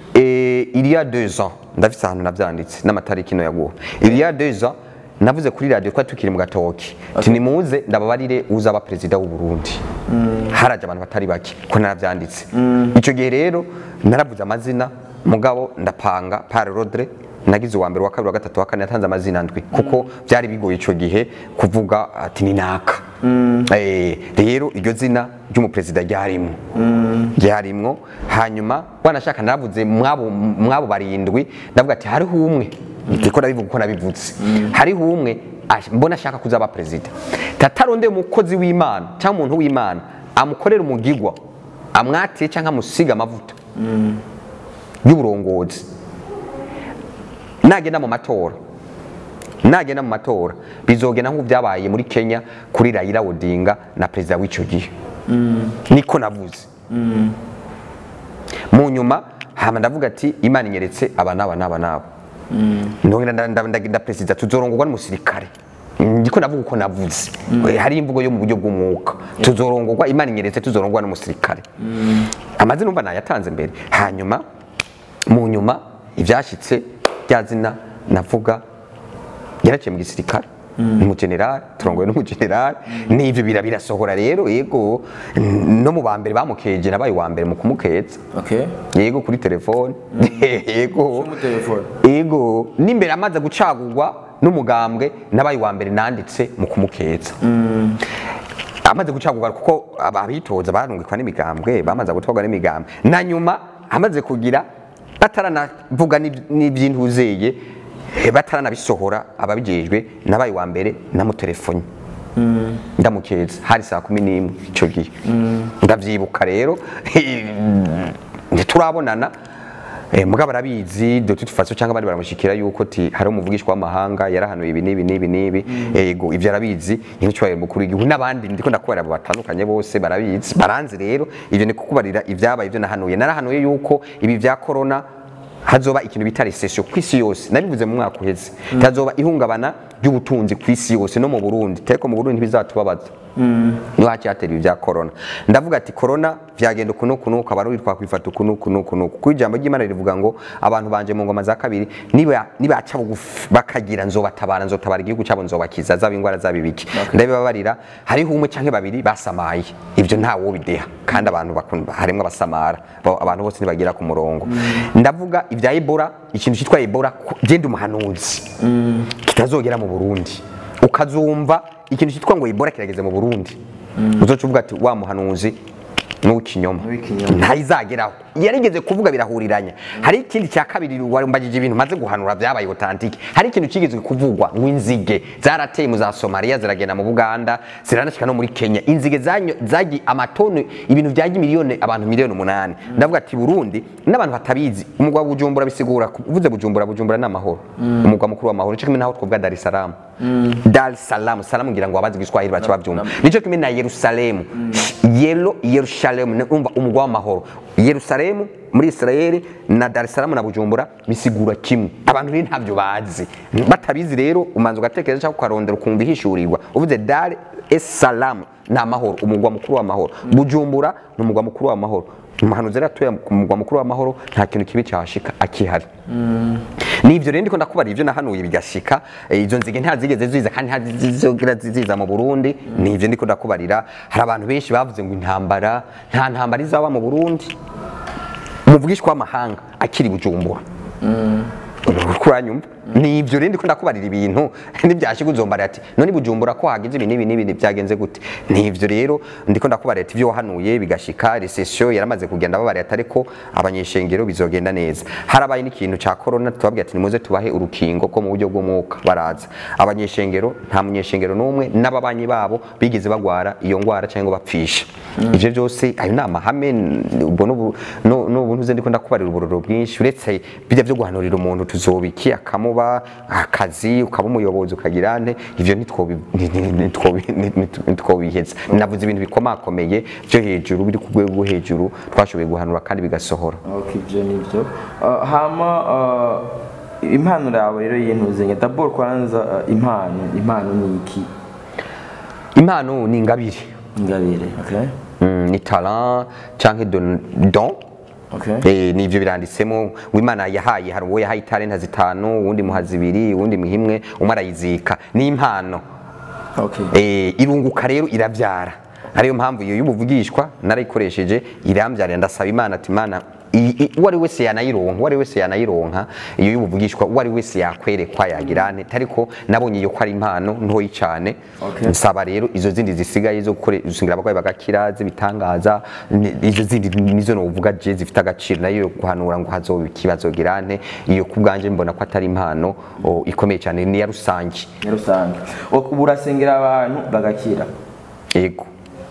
eh, il y a deux ans ndafise ahantu navyanditse n'amatariki no yaguha il y a deux ans navuze kuri radio twari tukiri mu gatoki ati nimuze ndababarire uzaba perezida w'u Burundi haraje abantu batari bake ko naravyanditse ico gihe rero naravuze amazina mugabo ndapanga par rodre nagize uwa mbere wa kabiri wa gatatu wa kane yatanze amazina ndwi kuko byari bigoye ico gihe kuvuga ati ni naka Eh, rero iryo zina ry'umuperezida ryarimwo ryarimwo hanyuma wanashaka naravuze mwabo mwabo barindwi ndavuga ati hariho umwe ndiko ndabivuga uko nabivutse hariho umwe ash- mbona ashaka kuzaba perezida tataronde umukozi w'imana cyangwa umuntu w'imana amukorera umugigwa amwatiye cyangwa amusiga amavuta y'uburongozi nagenda mu matora nagenda mu matora bizogenda nk'uko byabaye muri kenya kuri rayira odinga na perezida w'icyo gihe niko navuze mu nyuma hama ndavuga ati imana inyeretse aba n'aba n'aba n'aba ndongera nda- nda- nda perezida tuzorongorwa n'umusirikare ndiko navuga uko navuze Eh, hari imvugo yo mu buryo bw'umwuka tuzorongorwa imana inyeretse tuzorongorwa n'umusirikare amazina umva nayatanze mbere hanyuma mu nyuma ibyashyitse rya zina navuga yaraciye mu gisirikare umugenerali turongoye n'umugenerali n'ivyo bira birasohora rero yego no mu ba mbere bamukeje nabaye uwa mbere mu kumukeza okay yego kuri telefone yego mu telefone. yego n'imbere amaze gucagurwa n'umugambwe nabaye uwa mbere nanditse mu kumukeza amaze gucagurwa kuko aba- abitoza barungikwa n'imigambwe bamaze gutwarwa n'imigambwe na nyuma amaze kugira bataranavuga n'ib- n'ivy'intuzeye eh, bataranabisohora ababijejwe nabaye uwa mbere namutelefone ndamukeza hari saa kumi n'imwe icyo gihe ndavyibuka rero ntiturabonana Eh, mugabo arabizi de toute façon cyangwa abandi baramushikira yuko ti hari umuvugishwa w'amahanga yarahanuye ibi n'ibi n'ibi n'ibi ego ivyo arabizi nk'icyubahiro mukuru w'igihugu n'abandi ndiko ndakubarira abo batandukanye bose barabizi baranzi rero ivyo ni kukubarira ivyabaye ivyo nahanuye narahanuye yuko ibi vya corona hazoba ikintu bita recession ku isi yose nabivuze mu mwaka uheze hazoba ihungabana ry'ubutunzi ku isi yose no mu Burundi ariko mu Burundi ntibizatubabaza niho hacyatera ibi bya corona ndavuga ati corona vyagenda uku n'uku n'uku abarundi twakwifata uku n'uku n'uku n'uku kuko ijambo ry'imana rivuga ngo abantu banje mu ngoma za kabiri niba nibaca bugufi bakagira nzobatabara nzotabara igihugu cyabo nzobakiza zaba ingwara zaba ibiki ndabibabarira hariho umwe canke babiri basamaye ivyo nta wo bideha kandi abantu bakunda harimwo abasamara Bo- abantu bose ntibagira ku murongo ndavuga ibya ebola ikintu cyitwa ebola ku- genda umuhanuzi kitazogera mu burundi ukazumva ikintu cyitwa ngo ebola kirageze mu burundi uzoca uvuga ati wa muhanuzi n'uw'ikinyoma N'uw'ikinyoma. ntayizageraho yarigeze kuvuga birahuriranya hari ikindi cya kabiri warumbagije ibintu maze guhanura byabaye authentique hari ikintu kigeze kuvugwa ngo inzige zarateye mu za Somalia ziragenda mu Buganda ziranashika no muri Kenya inzige zanyo zagi amatoni ibintu byagi miliyoni abantu miliyoni umunani ndavuga ati Burundi n'abantu batabizi umugwa wa Bujumbura bisigura uvuze Bujumbura Bujumbura ni amahoro umugwa mukuru w'amahoro cyo kimwe naho twavuga Dar es Salaam Dar es Salaam Salaam ngira ngo abazi Giswahili baca babyumva nico kimwe na Yerusalemu Yelo Yerusalemu ni umva umugwa w'amahoro Yerusalemu muri Israel na Dar es Salaam na Bujumbura bisigura kimwe abantu rero ntabyo bazi batabizi rero umanza ugatekereza cyangwa ukarondera ukumva ihishurirwa uvuze Dar es Salaam ni amahoro umugwa mukuru w'amahoro Bujumbura ni umugwa mukuru w'amahoro umuhanuzi rero atuye ku mugwa mukuru w'amahoro nta kintu kibi cyahashika akihari nivyo rero ndiko ndakubara ivyo nahanuye bigashika eh, izo nzige ntazigeze ziza kandi ntazizogera ziza mu Burundi nivyo ndiko ndakubarira hari abantu benshi bavuze ngo intambara nta ntambara izaba mu Burundi umuvugishwa w'amahanga akiri bujumbura kuranyumva nivyo rero ndiko ndakubarira ibintu nibyashika uzombarira ati none bujumbura ko hagize ibi n'ibi n'ibi byagenze gute nivyo rero ndiko ndakubarira ati ivyo wahanuye bigashika recession yaramaze kugenda babarira ati ariko abanyeshengero bizogenda neza harabaye n'ikintu ca corona tubabwira ati nimuze tubahe urukingo ko mu buryo bw'umwuka baraza abanyeshengero nta munyeshengero n'umwe n'ababanyi babo bigeze bagwara iyo ngwara cyangwa bapfisha ivyo byose ayo ni amahame ubwo n'ubu no- n'ubu ntuze ndiko ndakubarira uburoro bwinshi uretse bijya byo guhanurira umuntu tuzobiki akamuba akazi ukaba umuyobozi ukagira nte ivyo ntitwobi- ni- ni- ni- ntitwobi- ni- ni- ntitwobiheza navuze ibintu bikomakomeye byo hejuru biri ku rwego rwo hejuru twashoboye guhanura kandi bigasohora Okay, ibyo ni byo Uh, hama uh, impano yawe rero yintuzenya dabord kwanza uh, impano impano ni iki impano ni ingabire ingabire okay Mm, ni talent canke don don okay Eh, nivyo biranditsemo ngo imana yahaye hari uwo yahaye italenta zitanu uwundi muha zibiri uwundi muha imwe umwe arayizika ni impano okay eh, irunguka rero irabyara ariyo mpamvu iyo y'ubuvugishwa narayikoresheje irambyarira ndasaba imana ati imana i- i- uwo ari wese yanayironka uwo ari wese yanayironka iyo y'ubuvugishwa uwo ari wese yakwerekwa yagira ane ariko nabonye iyo ko ari impano ntoyi cyane Okay. nsaba rero izo zindi zisigaye zo gusingira abarwayi bagakira z'ibitangaza ni- izo zindi nizo novuga je zifite agaciro nayo yo guhanura ngo hazoba ikibazo girane iyo ku bwanje mbona ko atari impano o, ikomeye cyane ni ya rusange ni rusange O- ubu urasengera abantu bagakira yego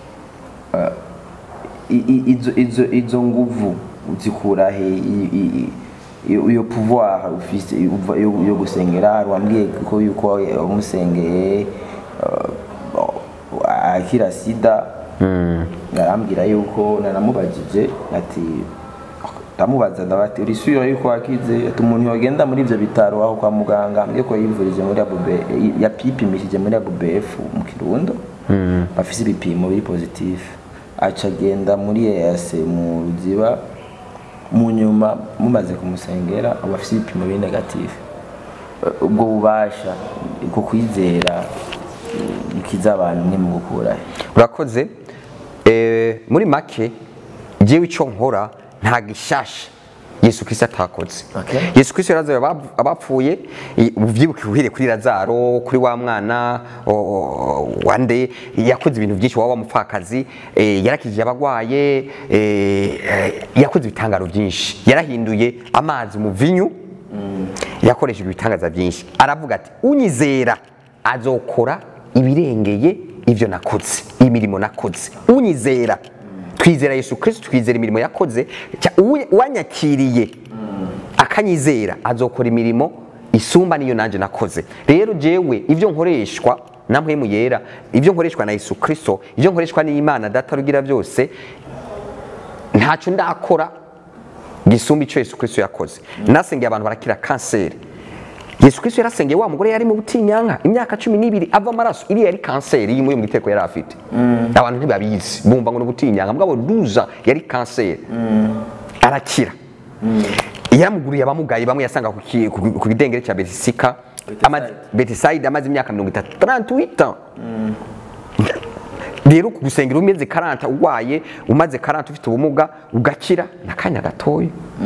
I- i- izo izo izo nguvu uzikura he I- i- i- iyo iyo pouvoir ufise uva- yo yo gusengera wambwiye ko yuko wamusengeye uh, akira sida narambwira yuko naramubajije ati ndamubaza ndabati urisubira yuko wakize ati umuntu yogenda muri ivyo bitaro aho kwa muganga ambwiye ko yivurije muri abube yapipimishije muri abubf mu kirundo bafise ibipimo biri positif aca agenda muri EAC mu ruziba mu nyuma mumaze kumusengera aba afise ibipimo biri negatif Eh, ubwo bubasha bwo kwizera eh, ikiza abantu ni mu gukura he urakoze Eh, muri make jewe icyo nkora nta gishasha yesu kristo atakoze Okay. yesu kristo yarazaye abap- abapfuye i- ubyibuke uhere kuri lazaro kuri wa mwana o- o- wande yakoze ibintu byinshi waba wamupfakazi eh, yarakijije abagwaye eh, eh, yakoze ibitangaro byinshi yarahinduye amazi mu vinyu yakoresheje ibitangaza byinshi aravuga ati unyizera azokora ibirengeye ibyo nakoze imirimo nakoze unyizera twizera yesu kirisito twizera imirimo yakoze cya- uwe- uwanyakiriye akanyizera azokora imirimo isumba niyo nanjye nakoze rero jewe ibyo nkoreshwa na mpwemu yera ibyo nkoreshwa na yesu kirisito ibyo nkoreshwa n'imana data rugira byose ntacyo ndakora gisumba icyo yesu kirisito yakoze nasengeye abantu barakira kanseri yesu kirisito yarasengeye wa mugore yari mu butinyanka imyaka cumi n'ibiri ava amaraso iriya yari kanseri yimuye mu giteko yari afite abantu ntibabizi bumva ngo ni ubutinyanka mugabo duza yari kanseri arakira yaramuguriye abamugaye bamwe yasanga ku ki- ku- ku kidengere cya betisika amaze- betisayide amaze imyaka mirongo itatu 38 rero gusengera umeze karanta urwaye umaze karanta ufite ubumuga ugakira n'akanya gatoya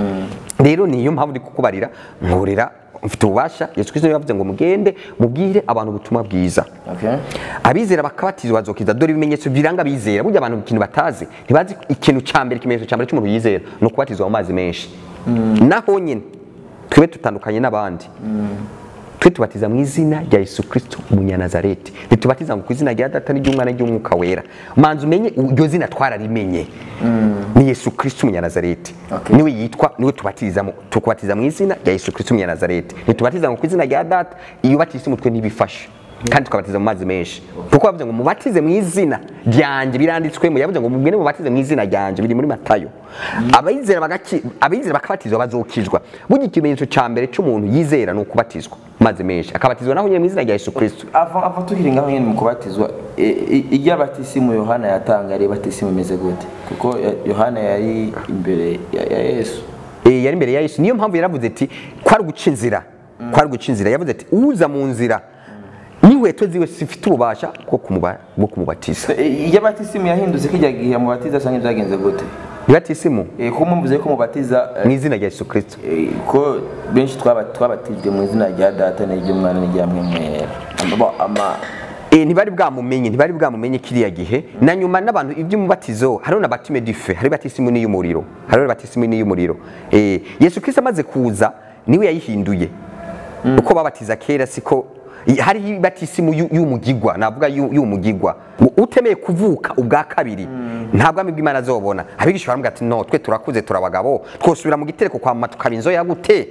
rero niyo mpamvu ndi kukubarira nkorera mfite ububasha yesu kristo niwe yavuze ngo mugende mubwire abantu ubutumwa bwiza Okay. abizera bakabatizwa bazokiza dore ibimenyetso biranga abizera burya abantu ikintu batazi ntibazi ikintu cya mbere ikimenyetso cya mbere cy'umuntu yizera ni ukubatizwa mu mazi menshi naho nyine twebe tutandukanye n'abandi twe tubatiza mu izina rya yesu kirisito umunyanazareti ntitubatiza ngo ku izina rya data n'iry'umwana n'iry'umwuka wera manza umenye iryo zina twararimenye ni yesu kirisito umunyanazareti Okay. niwe yitwa niwe tubatizamo tukubatiza mu izina rya yesu kirisito umunyanazareti ntitubatiza ngo ku izina rya data iyo ubatise umutwe ntibifashe kandi tukabatiza mu mazi menshi kuko bavuze ngo mubatize mu izina ryanjye biranditswemo yavuze ngo mubwire mubatize mu izina ryanjye biri muri matayo abizera bagaki- abizera bakabatizwa bazokizwa burya ikimenyetso cya mbere cy'umuntu yizera ni ukubatizwa mu mazi menshi akabatizwa naho nyine mu izina rya yesu kirisito ava ava tukiri ngaho nyine mu kubatizwa i- i- iryo abatisimu yohana yatanga yari batisimu imeze gute kuko ya- yohana yari imbere ya ya yesu Eh, yari imbere ya yesu niyo mpamvu yaravuze ati kwari guca inzira kwari guca inzira yavuze ati uza mu nzira n'inkweto ziwe zifite ububasha bwo kumuba- bwo kumubatiza I- iryo abatisimu yahindutse kijya gihe mubatiza cyangwa byagenze gute nibatisimu Eh, ko mumvuze ko mubatiza eh, mu izina rya yesu kirisito eh, ko benshi twaba- twabatijwe mu izina rya data n'iry'umwana n'irya mwemwera Ama- ama Eh, ntibari bwamumenye ntibari bwamumenye kiriya gihe na nyuma n'abantu iby'umubatizo hariho na batime dife hari batisimu n'iy'umuriro hariho batisimu n'iy'umuriro Eh, yesu kirisito amaze kuza niwe yayihinduye uko babatiza kera siko i- hariho batisimu y'u- y'umugigwa navuga y'u- y'umugigwa ngo utemeye kuvuka ubwa kabiri nta bwami bw'imana azobona abigisha baramubwira ati no twe turakuze turabagabo twosubira mu gitereko kwa mama tukaba inzoya gute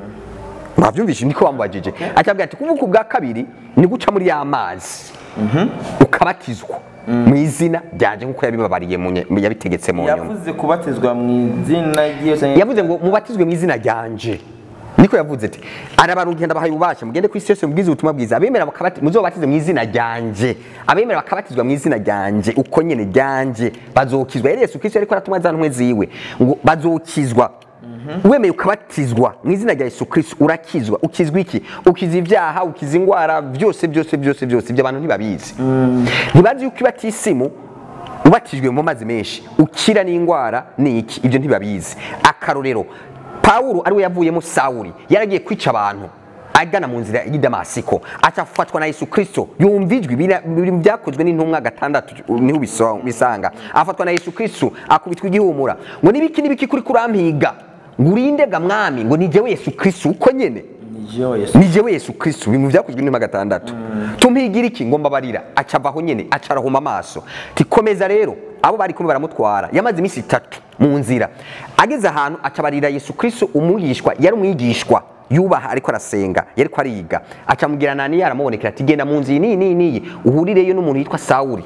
mwabyumvise niko bamubajije akabwira ati kuvuka ubwa kabiri ni guca muri ya mazi ukabatizwa mu izina ryanjye nk'uko yabibabariye mu nye- yabitegetse mu nyuma yavuze kubatizwa mu izina ry'iyo cyangwa yavuze ngo mubatizwe mu izina ryanje niko yavuze ati arabarugenda bahaye ububasha mugende ku isi yose mubwize ubutumwa bwiza abemera bakabati muzobatize mu izina ryanje abemera bakabatizwa mu izina ryanje uko nyene ryanje bazokizwa yari yesu kristo ariko aratumwa za ntumwe ziwe ngo bazokizwa wemeye ukabatizwa mu izina rya yesu kristo urakizwa ukizwa iki ukiza ibyaha ukiza indwara byose byose byose byose ibyo abantu ntibabizi ntibazi yuko ibatisimu ubatijwe mu mazi menshi ukira n'indwara ni iki ibyo ntibabizi akarorero pawulo ariwe yavuyemo sawuri yaragiye kwica abantu agana mu nzira y'i damasiko acafatwa na yesu kirisito yumva ijwi bira- biri mu byakozwe n'intumwa gatandatu niho ubiso- ubisanga afatwa na yesu kirisito akubitwa igihumura ngo nibiki nibiki kuri kurampiga ngo urinde ga mwami ngo ni jewe yesu kirisito uko nyene niyo yesu ni jewe yesu kristo ibintu byakozwe n'intumwa gatandatu tumpigira iki ngo mbabarira acavaho nyene acarahuma amaso tikomeza rero abo bari kumwe baramutwara yamaze iminsi itatu mu nzira ageze ahantu acabarira yesu kristo umwigishwa yari umwigishwa yubaha ariko arasenga yariko ariga acamubwira nani aramubonekera ati genda mu nzu iyi niyi niyi niyi uhurireyo n'umuntu yitwa sawuri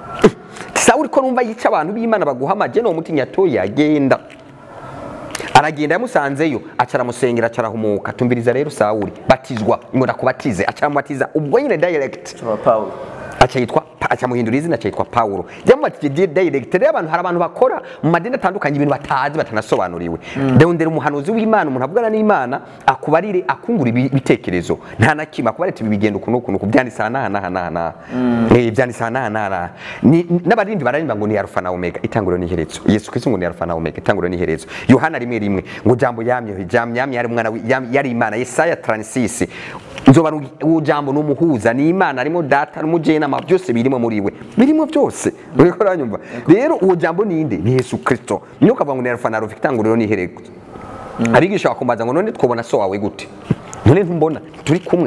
sawuri ko numva yica abantu b'imana baguhamaje no mutinya toya genda aragenda yamusanzeyo aca aramusengera aca arahumuka tumviriza rero sawuri batizwa ngo ndakubatize aca aramubatiza ubwo nyine direct cyaba pawulo aca yitwa aca muhindura izina aca yitwa pawulo yamubatije direct rero abantu hari abantu bakora mu madini atandukanye ibintu batazi batanasobanuriwe ndondera umuhanuzi w'imana umuntu avugana n'imana akubarire akungura ibi- ibitekerezo nta na kimwe akubarire ati ibi bigenda uku n'uku n'uku byanditse aha n'aha n'aha n'aha n'aha Eh, byanditse aha n'aha n'aha n'aha Ni- n'abaririmbyi bararimba ngo ni arufa na omega itanguriro n'iherezo yesu kristo ngo ni arufa na omega itanguriro n'iherezo yohana rimwe rimwe ngo jambo yamye jambo yamye yari umwana wi- yam- yari imana yesaya 36 nzoba uwo jambo ni umuhuza ni imana arimo data n'umujenama byose birimo muri we birimo byose uriko uranyumva rero uwo jambo ninde ni yesu kristo niyo ukavuga ngo ni arufa na omega itanguriro n'iherezo abigisha bakumbaza ngo none twobona so wawe gute none ntumbona turi kumwe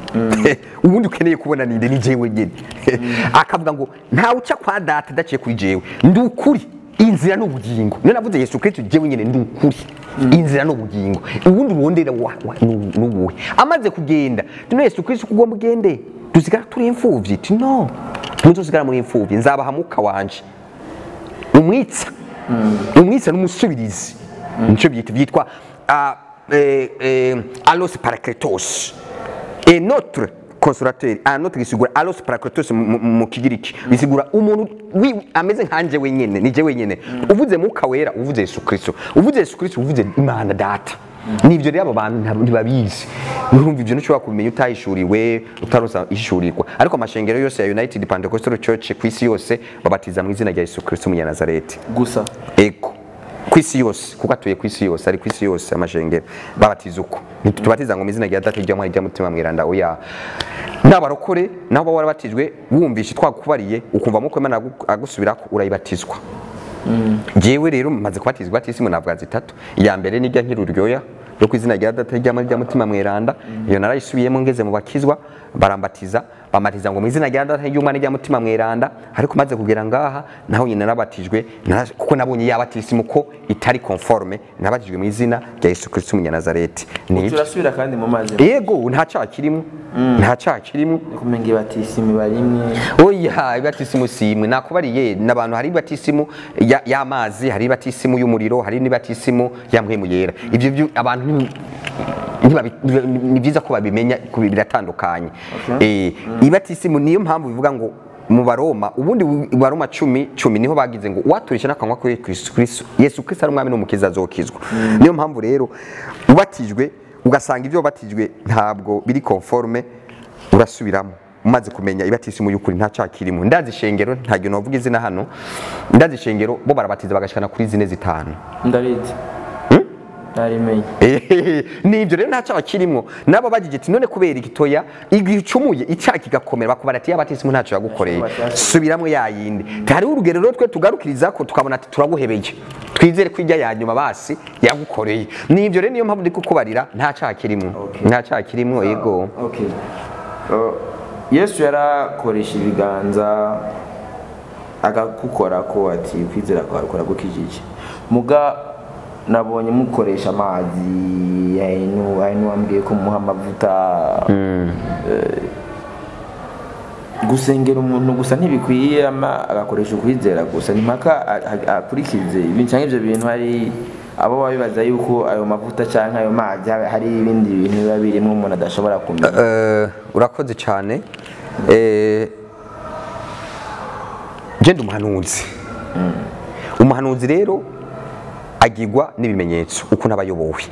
ubundi ukeneye kubona ninde ni jewe nyine akavuga ngo ntawe uca kwa data adaciye kuri jewe ndi ukuri inzira n'ubugingo niyo navuze yesu kristo jewe nyine ndi ukuri inzira n'ubugingo ubundi urondera wa- wa- nu- nubuhe amaze kugenda none yesu kristo uko ugomba ugende dusigara turi imfuvyi ti no ntuzosigara muri imfuvyi nzabaha muka wanje umwitsa umwitsa n'umusubirizi nico byitwa byitwa ah, eh, eh, alos parakletos et notre consolateur ah notre gisigura alos parakletos mu- mu mu kigiriki bisigura umuntu wi- ameze nkanje wenyene nije wenyene uvuze muka wera uvuze Yesu Kristo uvuze Yesu Kristo uvuze Imana data nivyo rero abo bantu ntab- ntibabizi urumva ivyo ntushobora kumenya utahishuriwe utarosa ishurirwa ariko amashengero yose ya United Pentecostal Church ku isi yose babatiza mu izina rya Yesu Kristo umunyazareti gusa ego ku isi yose kuko atuye ku isi yose ari ku isi yose amashengero babatiza uko ntitubatiza ngo mu izina rya data rya mwana rya mutima mwiranda oya n'abarokore nabo baba warabatijwe wumvishe twakubariye ukumva muko Imana agu- agusubirako urayibatizwa jewe rero maze kubatizwa batisimu navuga zitatu iya mbere nijya nkiri uryoya yo ku izina rya data rya mwana rya mutima mweranda iyo narayisubiyemo ngeze mu bakizwa barambatiza bamatiza ngo mu izina rya data ry'umwana rya mutima mweranda ariko maze kugera ngaha naho nyine nabatijwe nara- kuko nabonye yabatisimu ko itari conforme nabatijwe mu izina rya Yesu Kristo umunyanazareti ni turasubira kandi mu mazi yego nta cyaha kirimo nta cyaha kirimo kumenga ibatisimu barimwe oya ibatisimu simwe nakubariye n'abantu hari ibatisimu ya- y'amazi hari ibatisimu y'umuriro hari n'ibatisimu ya mpwemu yera ivyo byo abantu nti- ntibabi- ni byiza ko babimenya ku biratandukanye eh ibatisimu niyo mpamvu bivuga ngo mu baroma ubundi mu baroma cumi cumi niho bagize ngo uwaturisha n'akanwa kuri Kristo Kristo Yesu Kristo ari umwami n'umukiza azokizwa niyo mpamvu rero ubatijwe ugasanga ibyo wabatijwe ntabwo biri conforme urasubiramo umaze kumenya ibatisimu y'ukuri nta cyaha kirimo ndazi ishengero ntabwo navuga izina hano ndazi ishengero bo barabatiza bagashikana kuri zine zitanu ndabizi narimenye Ehehe, nibyo rero nta cyaha kirimo nabo bagiye ati none kubera igitoya igihe ucumuye icyaha kigakomera bakubara ati yabatisimu ntacyo yagukoreye subiramo ya yindi hariho urugero rero twe tugarukiriza ko tukabona ati turaguhebeye twizere ko ijya ya nyuma basi yagukoreye nibyo rero niyo mpamvu ndi kukubarira nta cyaha kirimo nta cyaha kirimo yego Okay. Uh, yesu yarakoresha ibiganza agakukora ko ati kwizera kwawe kuragukijije muga nabonye mukoresha amazi yainu yainu wambwiye ko muha amavuta Eh, gusengera umuntu gusa ntibikwiye ama agakoresha ukwizera gusa ni mpaka a- a- akurikize ibintu cyangwa ibyo bintu hari abo baba bibaza yuko ayo mavuta cyangwa ayo mazi haba- hari ibindi bintu biba birimo umuntu adashobora kumenya Eh, urakoze cyane Eh, je ndi umuhanuzi umuhanuzi rero agirwa n'ibimenyetso ukuntu aba ayobowe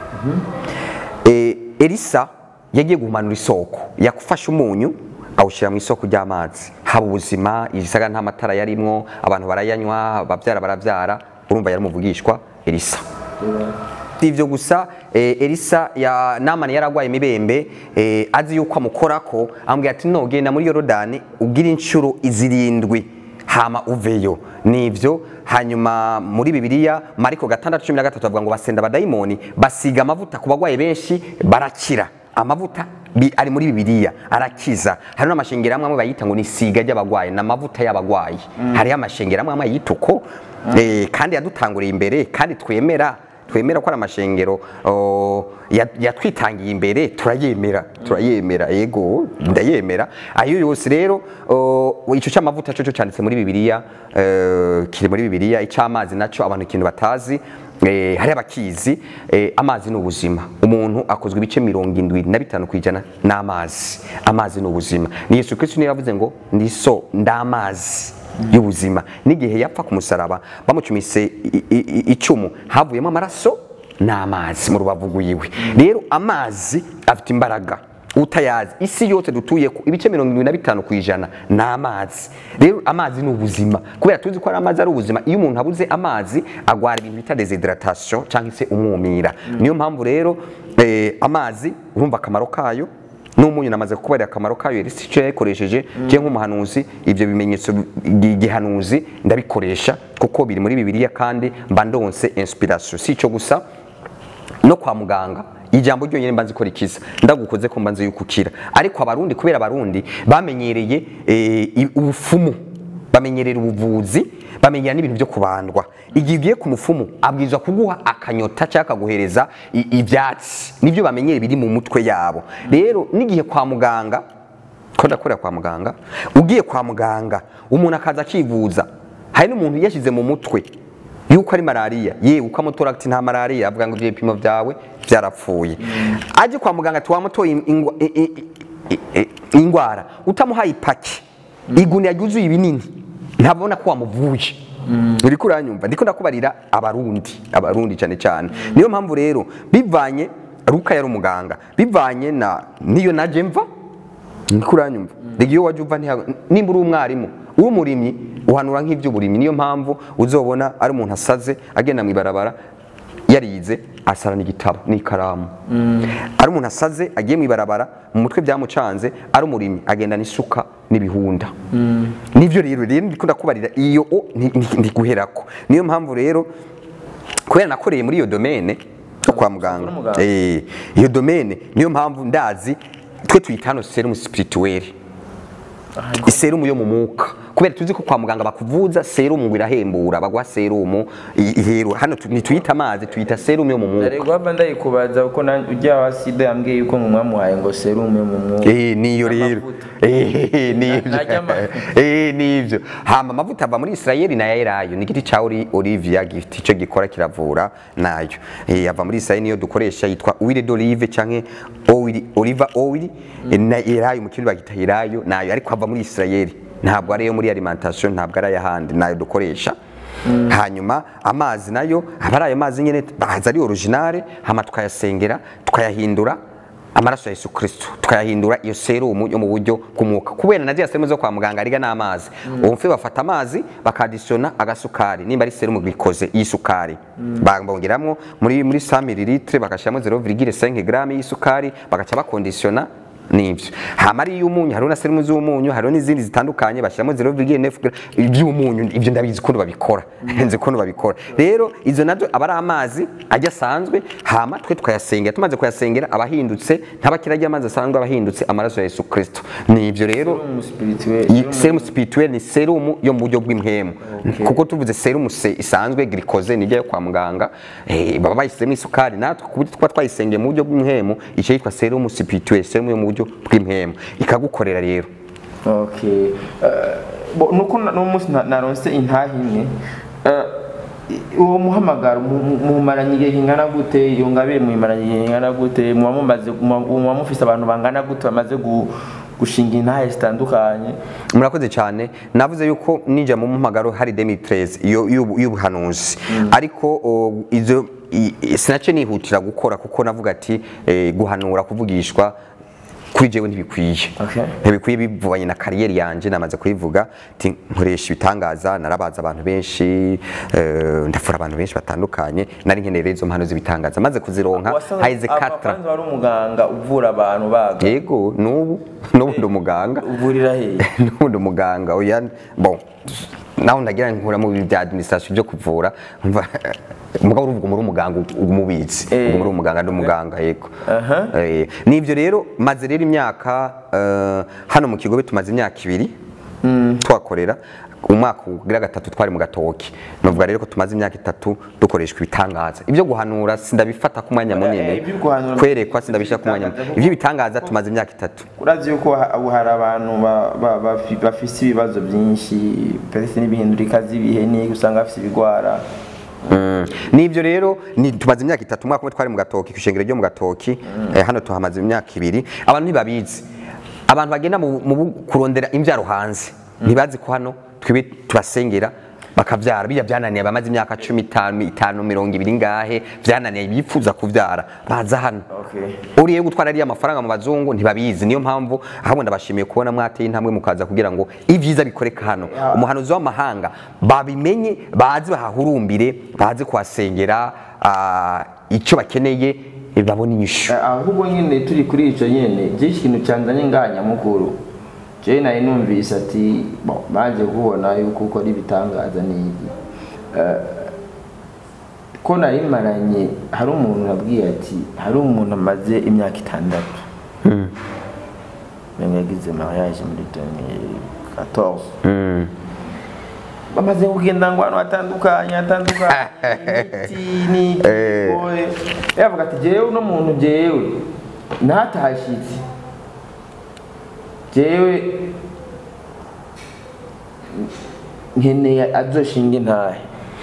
Eh, elisa yagiye guhumanura isoko yafashe umunyu awushyira mu isoko ry'amazi haba ubuzima ibisaga nta matara yarimwo abantu barayanywa ababyara barabyara urumva yari umuvugishwa elisa si ibyo gusa eh, elisa ya namani yaragwaye imibembe eh, azi yuko amukorako amubwira ati no genda muri yorodani ubwire inshuro izirindwi hama uveyo nivyo hanyuma muri bibiliya mariko gatandatu cumi na gatatu bavuga ngo basenda abadayimoni basiga amavuta ku bagwayi benshi barakira amavuta bi- ari muri bibiliya arakiza hari n'amashengero amwe amwe bayita ngo ni isiga ry'abagwayi ni amavuta y'abagwayi hariho amashengero amwe amwe yita uko eh, kandi yadutanguriye imbere kandi twemera twemera ko ari amashengero oh, ya- yatwitangiye imbere turayemera turayemera yego ndayemera ayo yose rero oh, ico cy'amavuta cyo cyanditse muri bibiliya eh, kiri muri bibiliya icy'amazi nacyo abantu ikintu batazi eh, hari abakizi eh, amazi ni ubuzima umuntu akozwe ibice mirongo indwi na bitanu ku ijana n'amazi amazi ni ubuzima ni yesu kristo niyo yavuze ngo ndi so ndamazi y'ubuzima n'igihe yapfa ku musaraba bamucumise i- i- i- icumu havuyemo amaraso n'amazi mu rubavu rwiwe rero amazi afite imbaraga utayazi isi yose dutuye ko ibice mirongo irindwi na bitanu ku ijana ni amazi rero amazi ni ubuzima kubera tuzi ko ari amazi ari ubuzima iyo umuntu abuze amazi agwara ibintu bita desidratation cyangwa se umwumira niyo mpamvu rero eh, amazi urumva akamaro kayo n'umunyu namaze kubarira akamaro kayo elisi icyo yayikoresheje njye nk'umuhanuzi ibyo bimenyetso gi- gihanuzi ndabikoresha kuko biri muri bibiliya kandi mba ndonse inspiration si icyo gusa no kwa muganga ijambo ryonyine mbanzi ko rikiza ndagukoze ko mbanzi yuko ukira ariko abarundi kubera abarundi bamenyereye eh, i- ubufumu bamenyerera ubuvuzi bamenyera n'ibintu byo kubandwa igihe ugiye ku mufumu abwirizwa kuguha akanyota cyangwa akaguhereza i- ibyatsi nibyo bamenyere biri mu mutwe yabo rero n'igihe kwa muganga ko ndakorera kwa muganga ugiye kwa muganga umuntu akaza akivuza hari n'umuntu yashyize mu mutwe yuko ari malariya yewe ukamutora ati nta malariya avuga ngo ibyo bipimo byawe byarapfuye ajye kwa muganga ati wamutoye ingwa- i- i- i- i- indwara utamuhaye ipaki igunira ryuzuye ibinini ntabona ko wamuvuye uri kuranyumva ndiko ndakubarira abarundi abarundi cyane cyane niyo mpamvu rero bivanye ruka yari umuganga bivanye na niyo naje mva niko uranyumva rega iyo wajya uva ntiha- nimba uri umwarimu uri umurimyi uhanura nk'iby'uburimyi niyo mpamvu uzobona ari umuntu asaze agenda mu ibarabara yarize asarana igitabo n'ikaramu ari umuntu asaze agiye mu ibarabara mu mutwe byamucanze ari umurimyi agendana isuka n'ibihunda nibyo rero rero ndiko ndakubarira iyo o nti- nti- ntiguherako niyo mpamvu rero kubera nakoreye muri iyo domene yo kwa muganga muganga. Eh, iyo domene niyo mpamvu ndazi twe tuyita hano serumu spirituelle iserumu yo mu mwuka kubera tuzi ko kwa muganga bakuvuza serumu ngo irahembura baguha serumu i- ihero hano tu- ntituyita amazi tuyita serumu yo mu mwuka Nari guhava ndayikubaza kuko na- ujya wa sida yambwiye yuko ngo mwamuhaye ngo serumu yo mu mwuka Eh, niyo rero Amavuta. Eh, nivyo Najya ama- Eh, nivyo hama amavuta ava muri Israeli nayo yerayo ni igiti ca Oli- Olivia gifite ico gikora kiravura nayo Eh, ava muri Israeli niyo dukoresha yitwa huile d'olive canke oil oliva oil Eh, na yerayo mu kirundi bagita yerayo nayo ariko ava muri Israeli ntabwo ari yo muri alimentation ntabwo ari ayahandi nayo dukoresha hanyuma amazi nayo aba ari ayo mazi nyene baza ari originale hama tukayasengera tukayahindura amaraso ya Yesu Kristo tukayahindura iyo serumu yo mu buryo bw'umwuka kubera na ziriya serumu zo kwa muganga ariga n'amazi ubu mfe bafata amazi bakadisiyona agasukari nimba ari serumu bikoze y'isukari bongeramo muri muri 100 ml bagashyiramo 0,5 gram y'isukari bagaca bakondisiyona nibyo hama ari iy'umunyu hariho na serumu z'umunyu hariho n'izindi zitandukanye bashyiramo 0,9 gram iby'umunyu ibyo ndabizi ukuntu babikora nzi ukuntu babikora rero izo nazo aba ari amazi ajya asanzwe hama twe tukayasengera tumaze kuyasengera abahindutse ntabakira ajya amazi asanzwe abahindutse amaraso ya Yesu Kristo ni ibyo rero serumu spirituelle iyi serumu spirituelle ni serumu yo mu buryo bw'impemu kuko tuvuze serumu se isanzwe glucose nijya yo kwa muganga eh, baba bayisizemo isukari natwe ku buryo tuba twayisengeye mu buryo bw'impemu icyo yitwa serumu spirituelle serumu yo mu buryo bw'impemu ikagukorera rero okay Eh, bo- nuko na- n'uwo munsi na- naronse intaha imwe Eh, i- uwo muhamagaro mu- mu- mumaranye igihe kingana gute iyo ngabire muyimaranye igihe kingana gute muba mumaze muba muba mufise abantu bangana gute bamaze gu- gushinga intahe zitandukanye murakoze cyane navuze yuko ninjya mu mpamagaro hari 2013 iyo y'ubu- y'ubuhanuzi ariko o, izo i- i- sinace nihutira gukora kuko navuga ati eh, guhanura kuvugishwa kuri jewe ntibikwiye Okay. ntibikwiye bivanye na kariyeri yanje namaze kuyivuga ati nkoresha ibitangaza narabaza abantu benshi eh, ndafura abantu benshi batandukanye nari nkeneye rero izo mpano z'ibitangaza maze kuzironka Wasanga haize katra abapanzi wari umuganga uvura abantu baga yego n'ubu n'ubu ndi umuganga uvurira hehe n'ubundi umuganga oya bon naho ndagira nkura mu bintu bya administration byo kuvura umva umugabo uruvuga muri umuganga umubizi Eh. ubwo muri umuganga ndi umuganga yego Aha. Eh, nivyo rero maze rero imyaka eh, hano mu kigobe tumaze imyaka ibiri twakorera umwaka ugira gatatu twari mu gatoki novuga rero ko tumaze imyaka itatu dukoreshwa ibitangaza ibyo guhanura sindabifata ku mwanya Eh, munini ibyo guhanura- kwerekwa sindabishyira ku mwanya munini ibyo bitangaza tumaze imyaka itatu urazi yuko ha- ubu hari abantu ba- ba- bafi- bafise ibibazo byinshi pese n'ibihindurika z'ibihe ni usanga bafise ibigwara Mm. nibyo rero ni tumaze imyaka itatu umwaka umwe twari mu gatoki kwishengero ryo mu gatoki eh, hano tuhamaze imyaka ibiri abantu ntibabizi abantu bagenda mu, mu bu- kurondera imbyaro hanze ntibazi ko hano twibe tubasengera bakavyara bijya byananiye abamaze imyaka cumi itanu itanu mirongo ibiri ngahe byananiye bifuza kuvyara baza hano Okay. uriye gutwara ariya mafaranga mu bazungu ntibabizi niyo mpamvu ahubwo ndabashimiye kubona mwateye intambwe mukaza kugira ngo ibyiza bikoreka hano umuhanuzi w'amahanga babimenye bazi bahahurumbire bazi kuhasengera ah, icyo bakeneye eh, babone inyishu Eh, ahubwo nyine turi kuri icyo nyine byinshi ikintu cyanzanye ngaha nyamukuru jewe nari numvise ati bon, baje kubona yuko ukora ibitangaza n'iki Eh, ko nari maranye hari umuntu nabwiye ati hari umuntu amaze imyaka itandatu Mwenye yagize mariage muri 2014 Mm. bamaze kugenda ngo hano hatandukanye hatandukanye imiti n'ikigoye yavuga ati jewe uno muntu jewe ntatashitse jewe nkeneye azoshinga intahe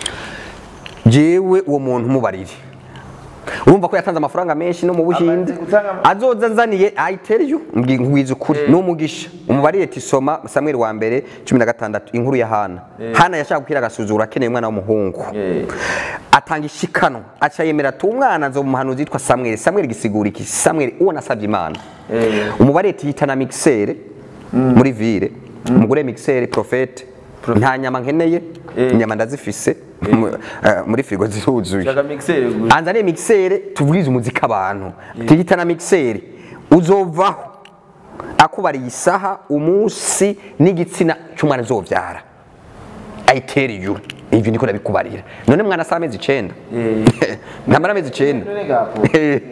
jewe uwo muntu mubarire urumva ko yatanze amafaranga menshi no mu buhinde Amaze gutanga ama- azoza anzaniye ayitereyo mbwiza ukuri ni umugisha umubarire ati soma samweli wa mbere cumi na gatandatu inkuru ya hana hana yashaka gukira agasuzuguro akeneye umwana w'umuhungu Eh. atanga ishikanwa aca yemera ati umwana nzo umuhanuzi yitwa samweli samweli gisigura iki samweli uwo nasabye imana Eh. umubare yita na mixere muri ville umugore mixere profete nta nyama nkeneye inyama ndazifise mu- eh, muri firigo ziruzuye shaka mixere gusa anzaniye mixere tubwize umuziki abantu tuyita na mixere uzovaho akubariye isaha umunsi n'igitsina cy'umwana azovyara ayitere ijuru ivyo niko nabikubarira none mwana saa amezi icenda ntamara amezi icenda none gapo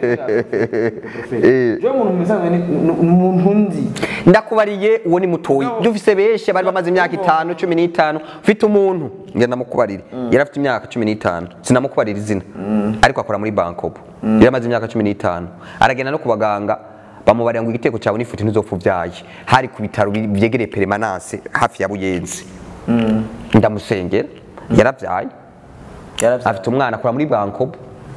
je umuntu musanzwe ni ni umuntu nzi ndakubariye uwo ni mutoyi ibyo ufise benshi bari bamaze imyaka itanu cumi n'itanu ufite umuntu ngenda ndamukubarire yari afite imyaka cumi n'itanu sinamukubarira izina ariko akora muri bankobo yari amaze imyaka cumi n'itanu aragenda no ku baganga bamubarira ngo igiteko cyawe n'ifuti ntuzopfa ubyaye hari ku bitaro bi- byegereye peremananse hafi ya buyenzi ndamusengera yaravyaye yaravye afite umwana akora muri bankobo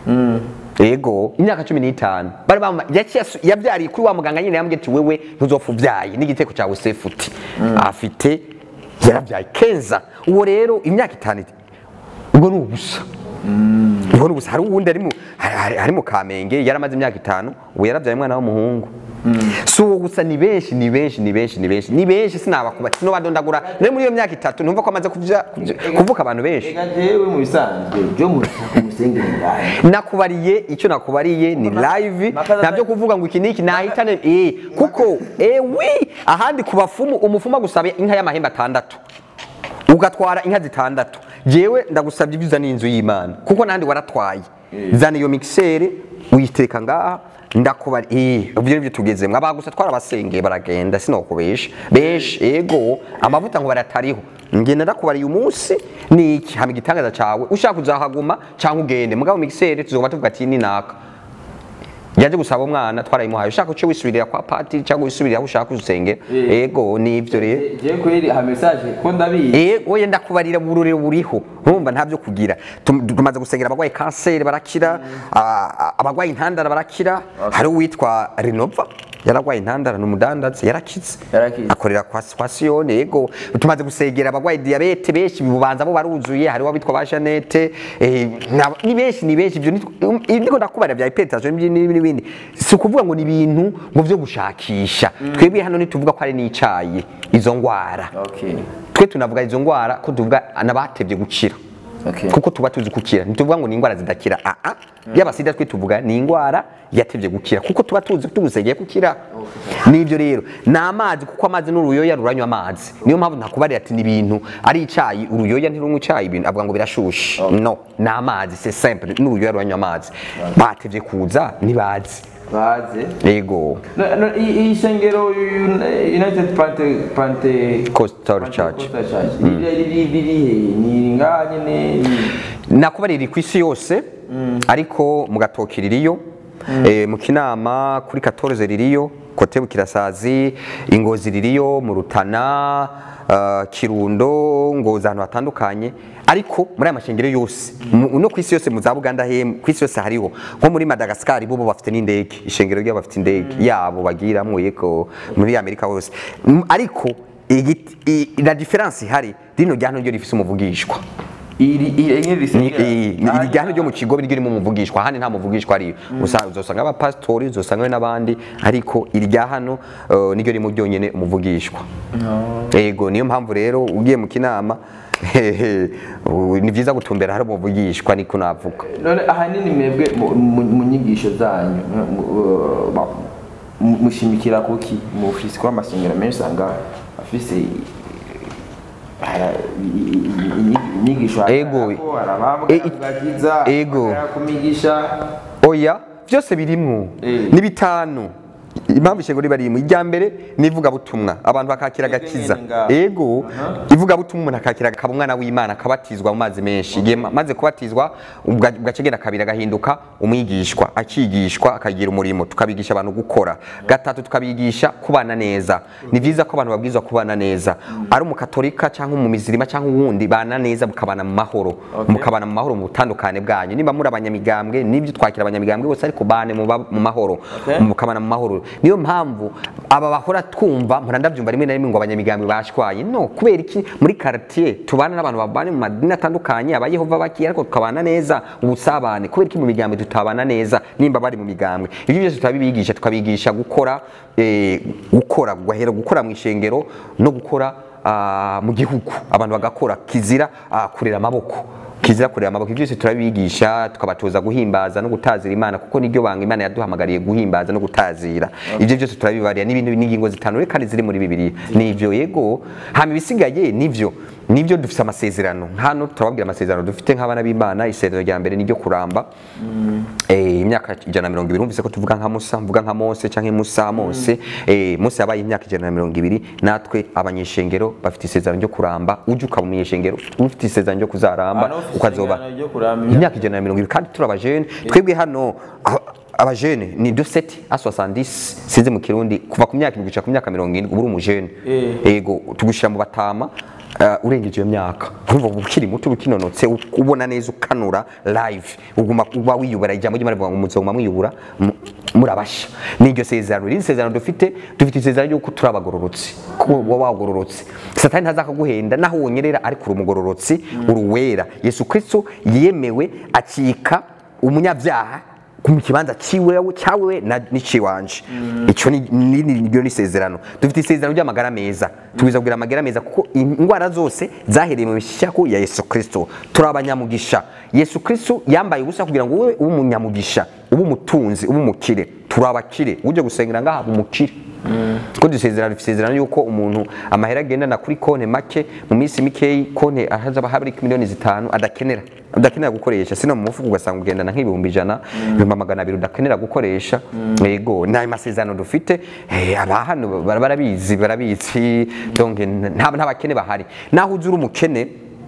yego imyaka cumi n'itanu bari bama yaciye asu- yavyariye kuri wa muganga nyine yambwiye ati wewe ntuzopfa uvyaye n'igiteko cyawe sefuti afite yaravyaye kenza uwo rero imyaka itanu iti, ubwo ni ubusa ubwo ni ubusa hari uwundi ari mu hari- hari- ari mu kamenge yaramaze imyaka itanu ubu yaravyaye umwana w'umuhungu si uwo gusa ni benshi ni benshi ni benshi ni benshi ni benshi sinabakuba sinobadondagura nawe muri iyo myaka itatu numva ko amaze kuvya- kuvya- kuvuka abantu benshi ega jewe mu bisanzwe je mushaka umusengere ngahe nakubariye icyo nakubariye ni live Makaza- ntabyo kuvuga ngo iki niki nahitane eh kuko eh wi ahandi ku bafumu umufumu agusaba inka y'amahembe atandatu ugatwara inka zitandatu jewe ndagusabye ibyiza n'inzu y'imana kuko nandi waratwaye zana iyo mixere uyitereka ngaha ndakubari eh ibyo nibyo tugezemo abagusa twara abasengeye baragenda sinokubesha besha ego amavuta ngo baratariho ngenda ndakubariye umunsi ni iki hama igitangaza cawe ushaka kuzahaguma cyangwa ugende mugabo mixere tuzoba tuvuga ati ni naka yaje gusaba umwana twarayimuhaye ushaka uce wisubirira kwa patiri cyangwa wisubirira aho ushaka usengera Eh. ego nivyo rero je kweri ha message ko ndabizi Eh, oya ndakubarira uburure buriho urumva ntabyo kugira Tum- tumaze gusengera abarwayi kanseri barakira ah, abarwayi intandara barakira hari uwitwa renova yararwaye intandara ni umudandazi yarakize Yarakize. akorera kwa, kwa siyone yego tumaze gusengera abarwayi diyabete benshi bibubanza bo baruzuye hari abitwa ba janete eh, na- ni benshi ni benshi ibyo nitwo- um, ndiko ndakubarira bya hypertension n'ibindi n'ibindi si ukuvuga ngo ni ibintu ngo vyo gushakisha twebwe hano ntituvuga ko ari n'icayi izo ngwara okay twe tunavuga izo ngwara ko tuvuga n'abatevye gukira Okay. kuko tuba tuzi gukira ntituvuga ngo ni ingwara zidakira aa y'abasida twe tuvuga ni ingwara yatevye gukira kuko tuba tuzi tugusegeye gukira nibyo rero ni amazi kuko amazi n'uruyoya ruranywa amazi niyo mpamvu ntakubarira ati ni ibintu ari icayi uruyoya ntirunywa icayi ibintu avuga ngo birashushe no ni amazi c'est simple n'uruyoya ruranywa amazi batevye kuza ntibazi baze yego No, no, i- iyi shengero Un- united pante pante Coastal Church. riri riri he ni ngaha nyene ni- nakubarira ku isi yose ariko mu gatoki ririyo eh, mu kinama kuri 14 ririyo kote bukirasazi ingozi ririyo mu rutana uh, kirundo ngoza ahantu hatandukanye ariko muri aya mashengero yose mu- no ku isi yose mu za buganda he ku isi yose hariho nko muri madagascar bo bo bafite n'indege ishengero ryabo bafite indege yabo bagiramwo yego muri amerika hose Mm, ariko igiti- i- la difference ihari rino ryano ryo rifise umuvugishwa iri iri enye ni risengera iri ryano ryo mu kigo biryo ririmo umuvugishwa ahandi nta muvugishwa ariyo Usa- uzosanga abapasitori uzosanga n'abandi ariko iri rya hano eh, niryo ririmo ryonyene umuvugishwa yego niyo mpamvu rero ugiye mu kinama u- ni byiza gutumbera hari umuvugishwa niko navuga none ahanini mwebwe mu- mu mu nyigisho zanyu mu- mu- ba- mu- mushimikira kuki mufise kuba amasengero menshi usanga afise i- ara- i- i- i- i- inyigisho Ego. E- i- gakiza Ego. kumigisha oya byose birimwo Eh. ni bitanu impamvu ishengero riba ririmo irya mbere ni ivugabutumwa abantu bakakira agakiza nyene ngaho. ego ivugabutumwa umuntu akakira akaba umwana w'imana akabatizwa mu mazi menshi igihe ma- maze kubatizwa ubwa- ugacegera kabiri agahinduka umwigishwa akigishwa akagira umurimo tukabigisha abantu gukora gatatu tukabigisha kubana neza ni byiza ko abantu babwirizwa kubana neza ari umukatolika cyangwa umumizirima cyangwa uwundi bana neza mukabana mu mahoro mukabana mu mahoro mu butandukane bwanyu niba muri abanyamigambwe nibyo twakira abanyamigambwe bose ariko bane mu ba- mu mahoro Okay. mukabana mu mahoro niyo mpamvu aba bahora twumva mpora ndabyumva rimwe na rimwe ngo abanyamigambi bashwaye no kubera iki muri quartier tubana n'abantu babana mu madini atandukanye abayehova bakiye ariko tukabana neza ubusabane kubera iki mu migambi tutabana neza nimba bari mu migambwe ibyo byose turabibigisha tukabigisha gukora eh, gukora guhera gukora mu ishengero no gukora ah, mu gihugu abantu bagakora kizira ah, kurera amaboko kizira kureba amaboko ibyo byose turabigisha tukabatoza guhimbaza no gutazira imana kuko niryo banga imana yaduhamagariye guhimbaza no gutazira ibyo byose turabibarira n'ibintu n'ingingo zitanu kandi ziri muri bibiliya nivyo yego hama ibisigaye nivyo nivyo dufite amasezerano hano turababwira amasezerano dufite nk'abana b'imana isezerano rya mbere niryo kuramba eh, imyaka ijana na mirongo ibiri numvise ko tuvuga nka musa mvuga nka mose canke musa mose eh, mose yabaye imyaka ijana na mirongo ibiri natwe abanyeshengero bafite isezerano ryo kuramba uje ukaba umunyeshengero ufite isezerano ryo kuzaramba Abantu bafite ukazoba isezerano ryo kuramba imyaka- imyaka ijana na mirongo ibiri kandi turi abajene twebwe hano a- abajene ni de seti a 70 sinzi mu kirundi kuva ku myaka indwi gushika ku myaka mirongo irindwi uba uri umujene Eh. ego tugushira mu batama uh, urengeje iyo myaka urumva uba ukiri muto uba ukinonotse u- ubona neza ukanura live uguma uba wiyubara ijambo ry'imana rivuga ngo muzoguma mwiyubura mu- murabasha niryo sezerano riri sezerano dufite dufite isezerano ry'uko turi abagororotsi ko uba wagororotse satani ntazakaguhenda naho wonyerera ariko uri umugororotsi uri uwera yesu kristo yemewe acika umunyabyaha mu kibanza ciwewe cyawewe na niciwanje ico ni ni- ni- niryo ni isezerano dufite isezerano ry'amagara meza tubwiza kugira amagara meza kuko indwara zose zahereye mu mishaku ya yesu kristo turi abanyamugisha yesu kristo yambaye ubusa kugira ngo wowe ube umunyamugisha ube umutunzi ube umukire turi abakire uje gusengera ngaha umukire ko dusezerano dusezerano yuko umuntu amahera agendana kuri konti make mu minsi mikeyi konti ahazaba hari miliyoni zitanu adakenera udakenera gukoresha sino mu mufuko ugasanga ugendana nk'ibihumbi ijana ibihumbi magana abiri udakenera gukoresha yego ni ayo masezerano dufite eh, aba hano bara- barabizi barabizi donc nta nta bakene bahari naho uzi uri umukene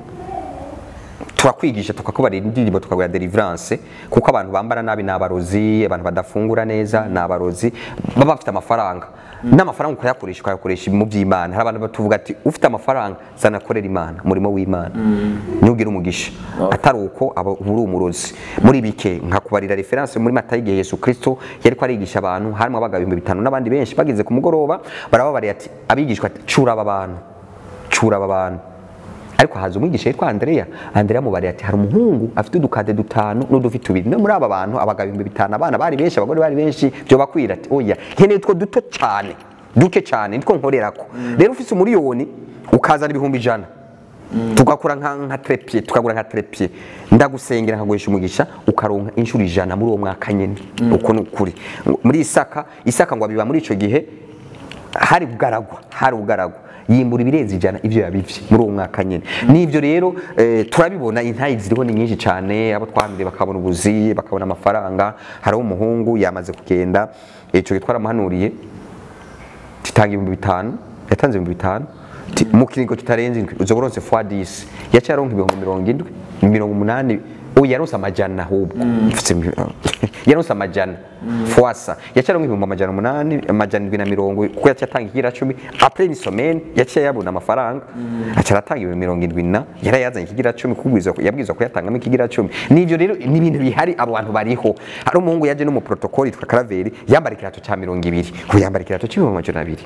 turakwigisha tukakubarira indirimbo tukabwira deliverance kuko abantu bambara nabi ni abarozi abantu badafungura neza ni abarozi baba bafite amafaranga n'amafaranga ukayakoresha ukayakoresha mu by'imana hari abantu batuvuga ati ufite amafaranga zanakorera imana umurimo w'imana ntugire umugisha atari uko aba uba uri umurozi muri bike nkakubarira reference muri mata y'igihe yesu kristo yari ko arigisha abantu harimo abaga ibihumbi bitanu n'abandi benshi bageze ku mugoroba barababariye ati abigishwa ati cura aba bantu cura aba bantu ariko haza umwigisha yitwa Andrea Andrea mubari ati hari umuhungu afite udukade dutanu n'udufite tubiri no muri aba bantu abagabo ibihumbi bitanu abana bari benshi abagore bari benshi byo bakwira ati oya nkeneye utwo duto cyane duke cyane nitwo nkorerako rero ufite umuriyoni ukazana ibihumbi ijana tugakora nka nka trepie tukagura nka trepie ndagusengera nkaguhisha umugisha ukaronka inshuro ijana muri uwo mwaka nyene uko ni ukuri muri isaka isaka ngo abiba muri ico gihe hari bugaragwa hari bugaragwa yimbura ibirenze ijana ivyo yabivye muri uwo mwaka nyene n'ivyo rero eh, turabibona intayi ziriho ni nyinshi cyane abo twahambire bakabona ubuzi bakabona amafaranga hariho umuhungu yamaze kugenda ico gihe twaramuhanuriye titanga ibihumbi bitanu yatanze ibihumbi bitanu Ti- mu kiringo kitarenze indwi uzoba uronse fois 10 yaciye aronka ibihumbi mirongo indwi mirongo umunani ubu yaronse amajana ahubwo Mfise mi- yaronse amajana fwasa yaciye aronka ibihumbi amajana umunani amajana indwi na mirongo kuko yaciye atanga ikigira cumi apres une semaine yaciye yabona amafaranga aca aratanga ibihumbi mirongo indwi na yarayazanye ikigira cumi kubwirizwa yabwirizwa kuyatangamo ikigira cumi n'ivyo rero ni ibintu bihari abo bantu bariho hari umuhungu yaje no mu protocole yitwa karaveri yambara ikirato ca mirongo ibiri ubu yambara ikirato c'ibihumbi amajana abiri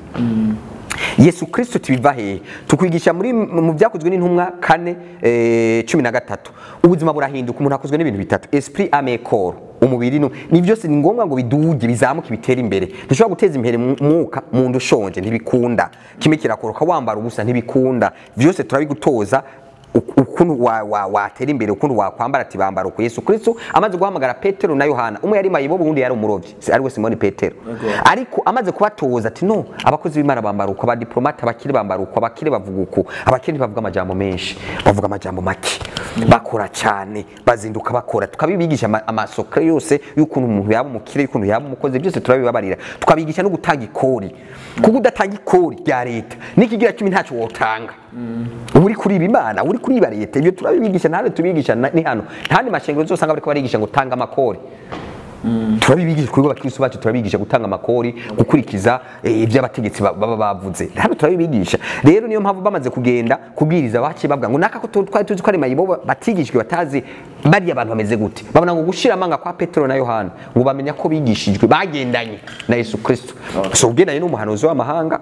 yesu kristo tubiva hehe tukwigisha muri mu byakozwe n'intumwa kane eh, cumi na gatatu ubuzima burahinduka umuntu akozwe n'ibintu bitatu esprit ame corps umubiri no ni byose ni ngombwa ngo biduge bizamuke bitere imbere ntushobora guteza imbere mu mwuka mu nda ushonje ntibikunda kimwe kirakoroka wambara ubusa ntibikunda byose turabigutoza uk- uk- ukuntu wa- wa- watera imbere ukuntu wakwambara ati bambara uku yesu kristo amaze guhamagara petero na yohana umwe yari mayibobo uwundi yari umurovyi si- ariwe simoni petero ariko amaze kubatoza ati no abakozi b'imana bambara uko abadiplomate abakire bambara uko abakire bavuga uko abakire bavuga amajambo menshi bavuga amajambo make bakora cyane bazinduka bakora tukabibigisha ama- amasokre yose y'ukuntu umuntu yaba umukire y'ukuntu yaba umukozi byose turabibabarira tukabigisha no gutanga ikori kuko udatanga ikori rya leta n'ikigira cumi ntacyo wotanga uba uri kuriba imana uba uri kuriba leta ibyo turabibigisha ntabwo tubigisha na- ni hano ntandi mashengero zose usanga bariko barigisha ngo tanga amakori turabibigisha kuri abakristo bacu turabigisha gutanga amakori gukurikiza eh, ibyo abategetsi ba- baba bavuze hano turabibigisha rero niyo mpamvu bamaze kugenda kubwiriza baciye bavuga ngo naka ko tu- twari tuzi ko ari mayibo batigishijwe batazi bariya abantu bameze gute babona ngo gushira amanga kwa petero na yohana ngo bamenya ko bigishijwe bagendanye na yesu kristo so ugendanye n'umuhanuzi w'amahanga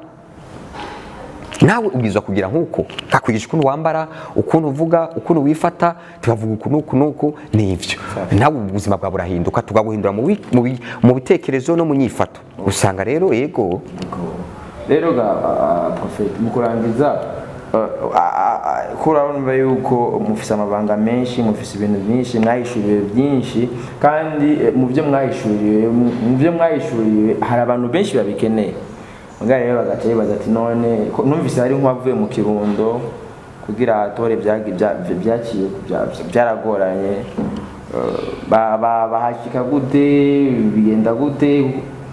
nawe ubwirizwa kugira nk'uko kakwigisha ukuntu wambara ukuntu uvuga ukuntu wifata tukavuga uku n'uku n'uku n'ibyo nawe ubuzima bwawe burahinduka tukaguhindura mu bi- mu bi- mu bitekerezo no mu nyifato usanga rero yego rero ga ah, prophet mu kurangiza ah, ah, ah, ko urabona yuko mufise amabanga menshi mufise ibintu byinshi mwahishuriwe byinshi kandi eh, mu byo mwahishuriwe mu mu byo mwahishuriwe hari abantu benshi babikeneye mugabo rero bagaca bibaza ati none ko- numvise hari nk'uwavuye mu kirundo kugira atore byagi- bya- byaciye bya- byaragoranye Eh, ba- ba- bahashika gute bigenda gute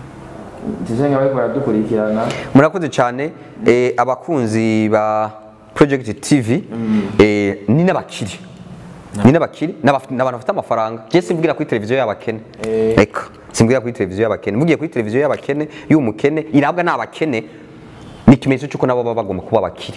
Tuzenge bariko baradukurikirana murakoze cyane eh, abakunzi ba project tv eh, ni n'abakiri ni n'abakiri n'abaf- n'abantu bafite amafaranga je simvugira kuri televiziyo y'abakene eka simvugira kuri televiziyo y'abakene mvugiye kuri televiziyo y'abakene y'umukene irabwa n'abakene ni ikimenyetso cy'uko nabo baba bagomba kuba abakiri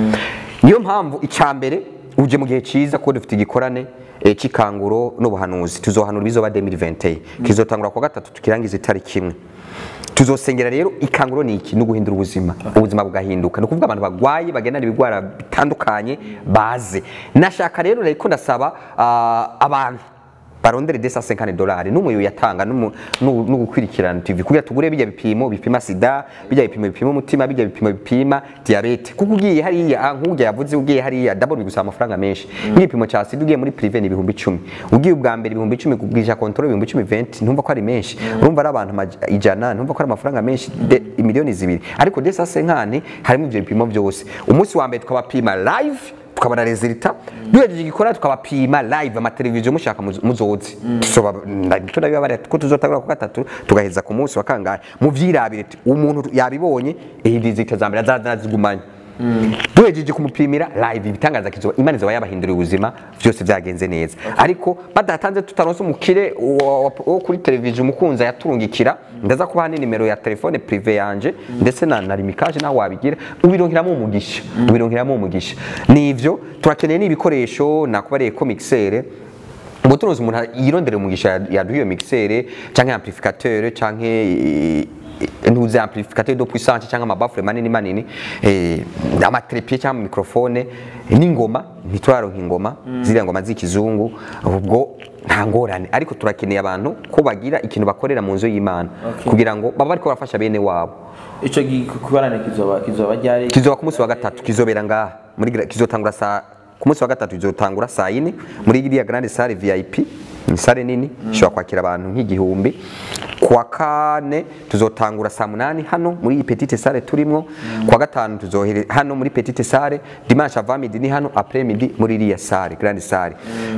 niyo mpamvu icya mbere uje mu gihe cyiza kuko dufite igikorane eh, cy'ikanguro n'ubuhanuzi tuzohanura ibizoba 2021 kizotangura ku wa gatatu tukirangiza itariki imwe tuzosengera rero ikanguro ni iki ni uguhindura ubuzima ubuzima bugahinduka ni ukuvuga abantu bagwaye bagendana ibigwara bitandukanye baze nashaka rero reko ndasaba ah, abantu barondere desa 50 dolari n'umuyo yatanga n'umu- n'u- n'ugukurikirana TV kugira tugure bijya bipimo bipima sida bijya bipimo bipima umutima bijya bipimo bipima diabete kuko ugiye hariya ah, nk'ujya yavuze ugiye hariya double bigusaba amafaranga menshi nk'igipimo cya sida ugiye muri privé ni ibihumbi icumi ugiye ubwa mbere ibihumbi icumi kugurisha control ibihumbi icumi 20 ntumva ko ari menshi urumva ari abantu amaj- ijana ntumva ko ari amafaranga menshi de- imiliyoni zibiri ariko desa 50 harimo ibyo bipimo byose umunsi wa mbere tukabapima live tukabona resulta duhejeje igikora tukabapima live amateleviziyo mushaka muzo- muzoze Tuzoba- nda- tunabibabarira ko tuzotangura ku gatatu tugaheza ku munsi wa kangahe muvyirabire ti- umuntu yabibonye iyi resulta za mbere azaza azigumanye duhejeje kumupimira live ibitangaza kizoba imana izoba yabahinduriye ubuzima byose byagenze neza ariko badatanze tutaronse umukire wo- wo wo kuri televiziyo umukunzi yaturungikira ndaza kubaha nimero ya telefone prive yanje ndetse na na limikaje nawe wabigira ubironkeramo umugisha ubironkeramo umugisha nivyo turakeneye n'ibikoresho nakubariye ko mixere ngo tunoze umuntu yirondere umugisha yaduha iyo mixere canke amplificateur canke ntuze amplificateur de puissance cyangwa amabafure manini manini eh, amatrepied cyangwa microphone n'ingoma ntituraronka ingoma ziriya ngoma z'ikizungu ubwo nta ngorane ariko turakeneye abantu ko bagira ikintu bakorera mu nzu y'imana Okay. kugira ngo baba bariko barafasha bene wabo ico gikorane kizoba kizoba ryari kizoba ku munsi wa gatatu kizobera ngaha muri gra- kizotangura saa ku munsi wa gatatu kizotangura saa yine muri iriya grande salle VIP ni sale nini ishobora kwakira abantu nk'igihumbi ku wa kane tuzotangura saa munani hano muri iyi petite salle turimwo ku wa gatanu tuzohere hano muri petite salle dimanche avant midi ni hano après midi muri iriya salle grande salle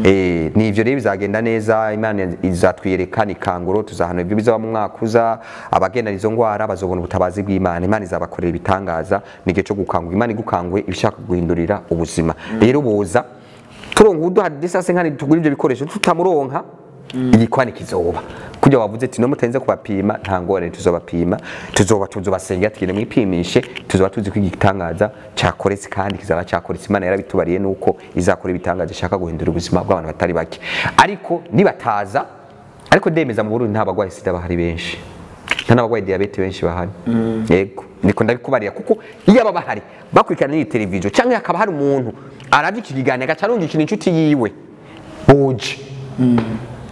eh ni ivyo rero bizagenda neza imana izatwiyereka ni kanguro tuzahana ibyo bizaba mu mwaka uza abagenda izo ngwara bazobona ubutabazi bw'imana imana izabakorera ibitangaza ni igihe cyo gukangura imana igukanguye ibishaka guhindurira ubuzima rero boza turonka uduha disase nkani tugura ibyo bikoresho tutamuronka igikwani kizoba kujya wavuze ati no mutenze kubapima nta ngorane tuzobapima tuzoba tuzobasengera tugende mwipimishe tuzoba tuzi ko igitangaza cyakoretse kandi kizaba cyakoretse imana yarabitubariye nuko izakora ibitangaza ishaka guhindura ubuzima bw'abantu batari bake ariko nibataza ariko ndemeza mu Burundi nta bagwayi sida bahari benshi nta n'abagwayi diyabete benshi bahari yego niko ndabikubarira kuko iyo aba bahari bakurikirana n'iyi televiziyo cyangwa hakaba hari umuntu arabye iki kiganiro agaca arunga ikintu inshuti yiwe boje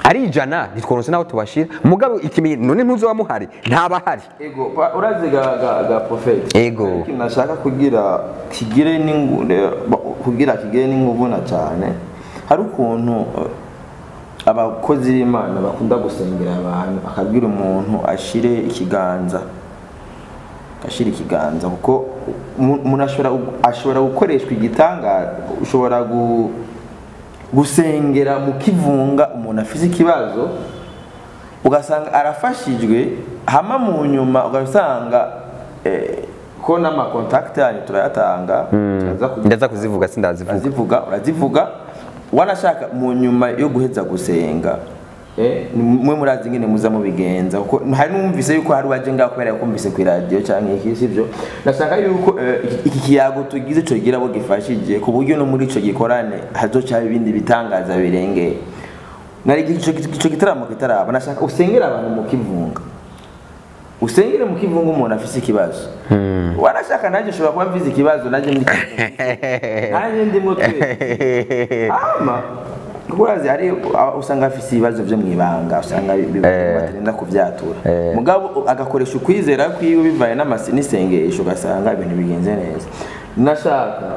ari ijana ntitworonse n'aho tubashira mugabo ikimenyetso none ntuzoba muhari ntaba hari ego pa- urazi ga ga ga prophet Ego. ikintu nashaka kugira kigire n'ingu ne- ba- kugira kigire n'inguvu na cyane hari ukuntu eh, abakozi b'imana bakunda gusengera abantu akabwira umuntu ashire ikiganza ashira ikiganza kuko umu- umuntu ashobora gu- ashobora gukoreshwa igitangaza ushobora gu, gusengera mu kivunga umuntu afise ikibazo ugasanga arafashijwe hama mu nyuma ugasanga eh, ko n'amakontakiti yanyu turayatanga turaza kugira- ndaza kuzivuga sindazivuga urazivuga urazivuga wanashaka mu nyuma yo guheza gusenga eh, ni mwe murazi ingene muza mubigenza kuko hari n'umvise yuko hari waje ngaho kubera kumvise ku radio canke iki sivyo nashaka yuko eh, iki- iki kiyago tugize co gira abo gifashije ku buryo no muri ico gikorane hazoca haba ibindi bitangaza birengeye nari ico ico gitaramo kitaraba nashaka usengera abantu mu kivunga usengere mu kivunga umuntu afise ikibazo wanashaka nanjye ushobora kuba mfise ikibazo nanjye muri nanjye ndimo twese ama kuko urazi hari aba- usanga afise ibibazo vyo mwibanga usanga bi- bi- batarinda kuvyatura mugabo agakoresha ukwizera kwiwe bivaye n'amasi n'isengesho ugasanga ibintu bigenze neza nashaka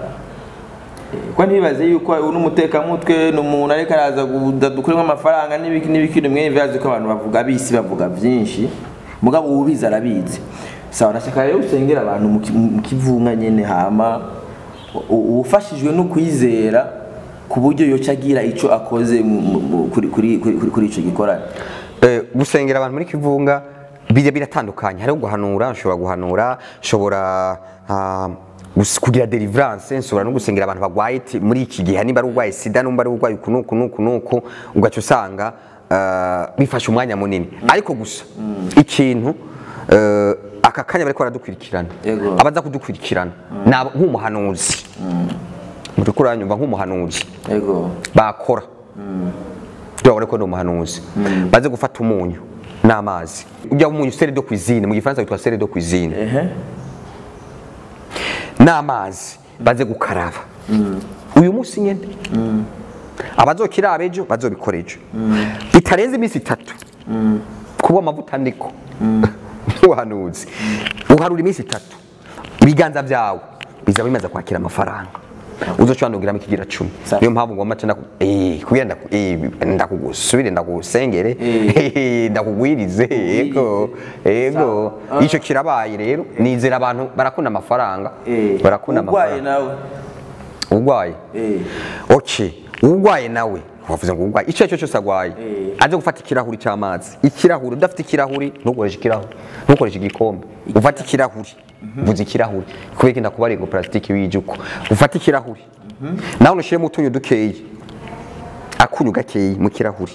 ko ntibaze yuko uri umutekamutwe ni umuntu ariko araza dukuremo amafaranga n'ibiki n'ibiki nimwe bibaze ko abantu bavuga bisi bavuga byinshi mugabo ubizi arabizi sawa nashaka rero usengera abantu mu ki- mu kivunga nyene hama u- ufashijwe no kwizera ku buryo yoca agira ico akoze mu- mu- mu- kuri kuri kuri kuri ico gikorane Eh, gusengera abantu muri kivunga bijya biratandukanye hariho guhanura nshobora guhanura nshobora ah, gus- kugira deliverance nshobora no gusengera abantu bagwaye ti- muri iki gihe nimba ari urwaye sida nimba ari urwaye uku nuku nuku nuku ugaca usanga ah, bifashe umwanya munini ariko gusa ikintu eh, aka kanya bariko baradukurikirana Yego. abaza kudukurikirana ni aba- nk'umuhanuzi muriko uranyumva nk'umuhanuzi yego bakora turabona ko ndi umuhanuzi baze gufata umunyu n'amazi ujya umunyu sere do cuisine mu gifaransa witwa sere do cuisine ehe n'amazi baze gukaraba uyu munsi nyine abazokiraba ejo bazobikora ejo bitarenze iminsi itatu kuba amavuta ndiko nk'ubuhanuzi uharura iminsi itatu ibiganza byawe bizaba bimaze kwakira amafaranga uzoca wandugiramo ikigira cumi Sawa. niyo mpamvu ngomba ca ndaku- eh, kugira ndaku- eh, ndakugusubire ndagusengere eh, ndakugwirize yego yego Sawa. ico kirabaye rero nizera abantu barakunda amafaranga Eh, barakunda urwaye amafaranga nawe urwaye eh okay urwaye nawe wavuze ngo urwaye icyo aricyo cyose arwaye Eh. aje gufata ikirahuri cy'amazi ikirahuri udafite ikirahuri ntukoreshe ikirahuri ntukoreshe igikombe ufate ikirahuri mvuze ikirahuri kubera ko ndakubariye ngo plastique wijuko ufate ikirahuri nawe unashiremo utunyu dukeyi akunyu gakeyi mu kirahuri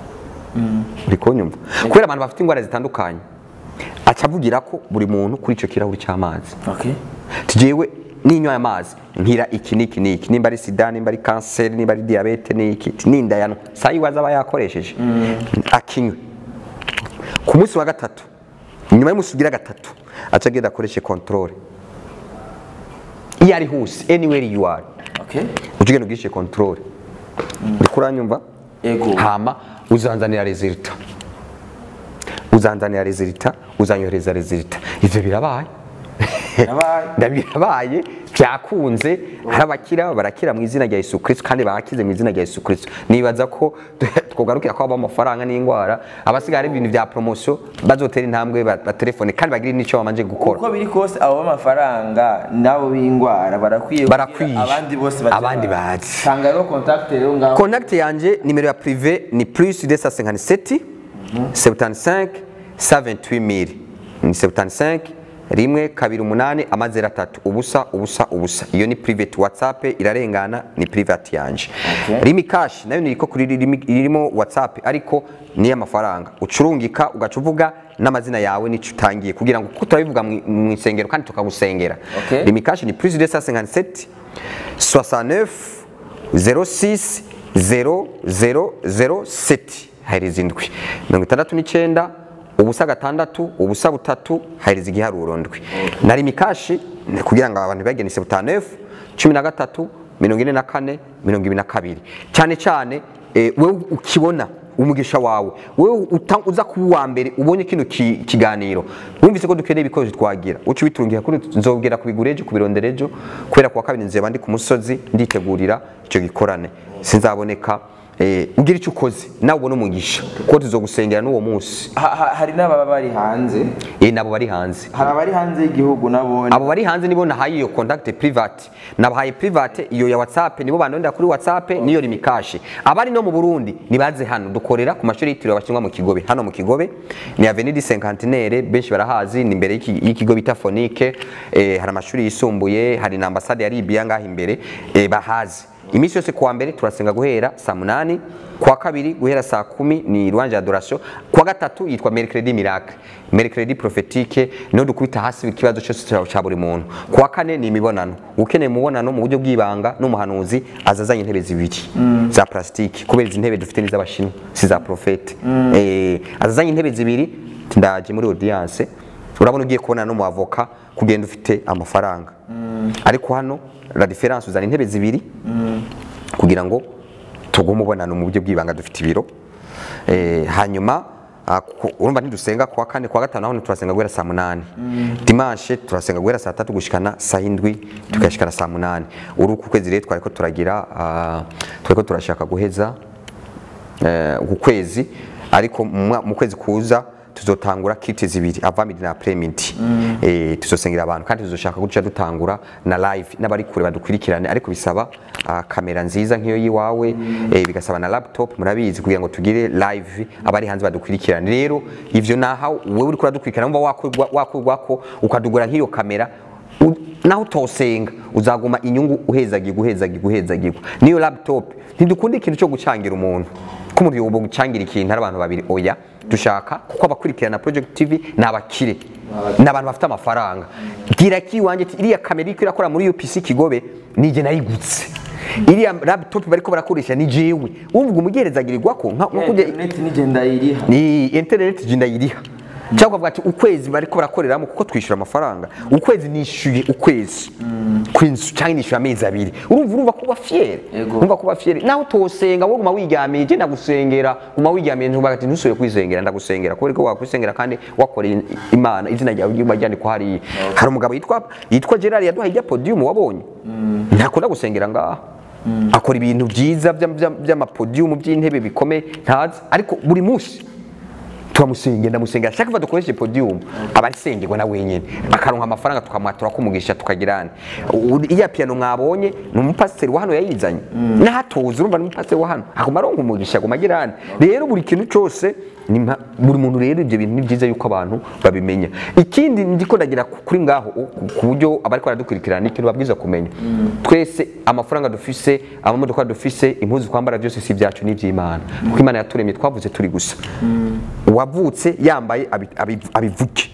uri kunyumva kubera abantu bafite indwara zitandukanye aca avugira ko buri muntu kuri icyo kirahuri cy'amazi okay tugewe ninyoye amazi nkira iki niki niki nimba ari sida nimba ari kanseri nimba ari diyabete niki nindayano saa yiwaza aba yakoresheje akinywe ku munsi wa gatatu nyuma y'umunsi ugira gatatu aca agenda akoreshe controle iyo ari hose anywhere you are okay ujya ugenda ugirishe controle uri kuranyumva Ego. hama uzanzanira resulta uzanzanira resulta uzanyohereza resulta ivyo birabaye Birabaye. ndabirabaye byakunze hari abakira barakira mu izina rya Yesu Kristo kandi bakize mu izina rya Yesu Kristo nibaza ko twogarukira ko aba amafaranga n'indwara abasigaye ari ibintu bya promotion bazotera intambwe ba- batelefone kandi bagire n'icyo bamanje gukora uko biri kose abo b'amafaranga nabo b'indwara barakwiye kugira Barakwiye. abandi bose baze Abandi bazi. bazi. tanga rero contact rero ngaho contact yanje nimero ya privé ni plus 257 75 128 mille ni 75 rimwe kabiri umunani amazero atatu ubusa ubusa ubusa iyo ni private whatsapp irarengana ni private yanje Okay. rimi cash nayo niriko kuri rimi- irimo whatsapp ariko ni amafaranga ucurungika ugaca uvuga n'amazina yawe n'icyo utangiye kugira ngo kuko turabivuga mu mu isengero kandi tukagusengera Okay. rimi cash ni plus 257 69 06 0007 haheriza indwi mirongo itandatu n'icyenda ubusa gatandatu ubusa butatu haheriza igiharuro ndwi na rimikashi ni kugira ngo abantu bagene sebutanefu cumi na gatatu mirongo ine na kane mirongo ibiri na kabiri cyane cyane eh, wowe ukibona umugisha wawe wewe uta- uza kuba uwa mbere ubonye kino ki- kiganiro wumvise ko dukeneye ibikoresho twagira uca ubiturungiye kuri nzobwira kubigura ejo kubirondera ejo kubera kuwa kabiri nzeba ndi ku musozi nditegurira icyo gikorane sinzaboneka eh, ugira icyo ukoze nawe ubone umugisha kuko tuzogusengera n'uwo munsi Ha- ha- hari n'ababa bari hanze eh, nabo bari hanze hari abari hanze y'igihugu nabone abo bari hanze nibo nahaye iyo contact private nabahaye private iyo ya whatsapp nibo bandondera kuri whatsapp niyo rimikashe abari no mu Burundi nibaze hano dukorera ku mashuri yitiriwe abashinwa mu Kigobe hano mu Kigobe ni Avenue du Cinquantenaire benshi barahazi ni imbere y'iki- y'ikigo bita Phonique eh, hari amashuri yisumbuye hari na ambassade ya Libya ngaho imbere eh, bahazi iminsi yose kuwa mbere turasenga guhera saa munani kuwa kabiri guhera saa kumi ni rwanje adoration kuwa gatatu yitwa mercredi miracle mercredi prophetique niho dukubita hasi ikibazo cyose cya- cya buri muntu kuwa kane ni imibonano ukeneye umubonano mu buryo bw'ibanga n'umuhanuzi azazanye intebe zibiri za plastique kubera izi ntebe dufite n'iz'abashinwa si za profete eh, azazanye intebe zibiri ndaje muri audience urabona ugiye kubona no mu avoka kugenda ufite amafaranga ariko hano la difference uzana intebe zibiri kugira ngo tugume umubonano mu buryo bw'ibanga dufite ibiro Eh, hanyuma ah, ku- urumva ntidusenga kuwa kane kuwa gatanu naho turasenga guhera saa munani dimanche turasenga guhera saa tatu gushikana saa indwi tukashikana saa munani uri uku kwezi rero twariko turagira ah, twariko turashaka guheza eh, uku kwezi ariko mu mwa- mu kwezi kuza tuzotangura kiti zibiri avamidi na premidi eh, tuzosengera abantu kandi tuzoshaka guca dutangura na live n'abari kure badukurikirane ariko bisaba ah, kamera nziza nk'iyo yiwawe eh, bigasaba na laptop murabizi kugira ngo tugire live abari hanze badukurikirane rero ivyo naha wewe uri kuradukurikirana umva wakurwa wakurwako ukadugura nk'iyo kamera u- naho utosenga uzaguma inyungu uhezagirwa uhezagirwa uhezagirwa niyo laptop ntidukunda ikintu cyo gucangira umuntu ko umuntu yoba gucangira ikintu ari abantu babiri oya dushaka kuko abakurikirana project tv ni abakire ni abantu bafite amafaranga bwira ki iwanjye ati iriya kamera iriko irakora muri UPC Kigobe nije nayigutse iriya laptop bariko barakoresha ni jewe wumva umugerezagirirwa ko nka nka kujya internet nigenda iriha ni internet je ndayiriha cyangwa ukavuga ati ukwezi bariko barakoreramo kuko twishyura amafaranga ukwezi nishyuye ukwezi kw'inzu cyangwa nishyuye amezi abiri urumva urumva kuba fiere Ego. urumva kuba fiere nawe utosenga wowe guma wigamiye je ndagusengera guma wigamiye ntuvuga ati ntusubire kwisengera ndagusengera kubera ko wakwisengera kandi wakoreye imana izina ryawe ryuma ryandikwa hariya hari umugabo yitwa yitwa Gerard yaduhaye ijya podium wabonye ntakunda gusengera ngaha akora ibintu byiza by'am- by'am- by'amapodium by'intebe bikomeye ntazi ariko buri munsi turamusengera ndamusengera shaka va dukoreshe podium aba asengerwa na wenyine akaronka amafaranga tukamwatura kumugisha tukagirana iya piano mwabonye ni umupasiteri wa hano yayizanye n'ahatuzi urumva ni umupasiteri wa hano aguma aronka umugisha aguma agirana rero buri kintu cyose ni mpa- buri muntu rero ibyo bintu ni byiza yuko abantu babimenya ikindi ndiko ndagira ku- kuri ngaho u- ku buryo abariko baradukurikirana ni ikintu babwiza kumenya twese amafaranga dufise amamodoka dufise impuzu twambara byose si ibyacu ni iby'imana kuko imana yaturemye twavuze turi gusa uwavutse yambaye abi- abi- abivuge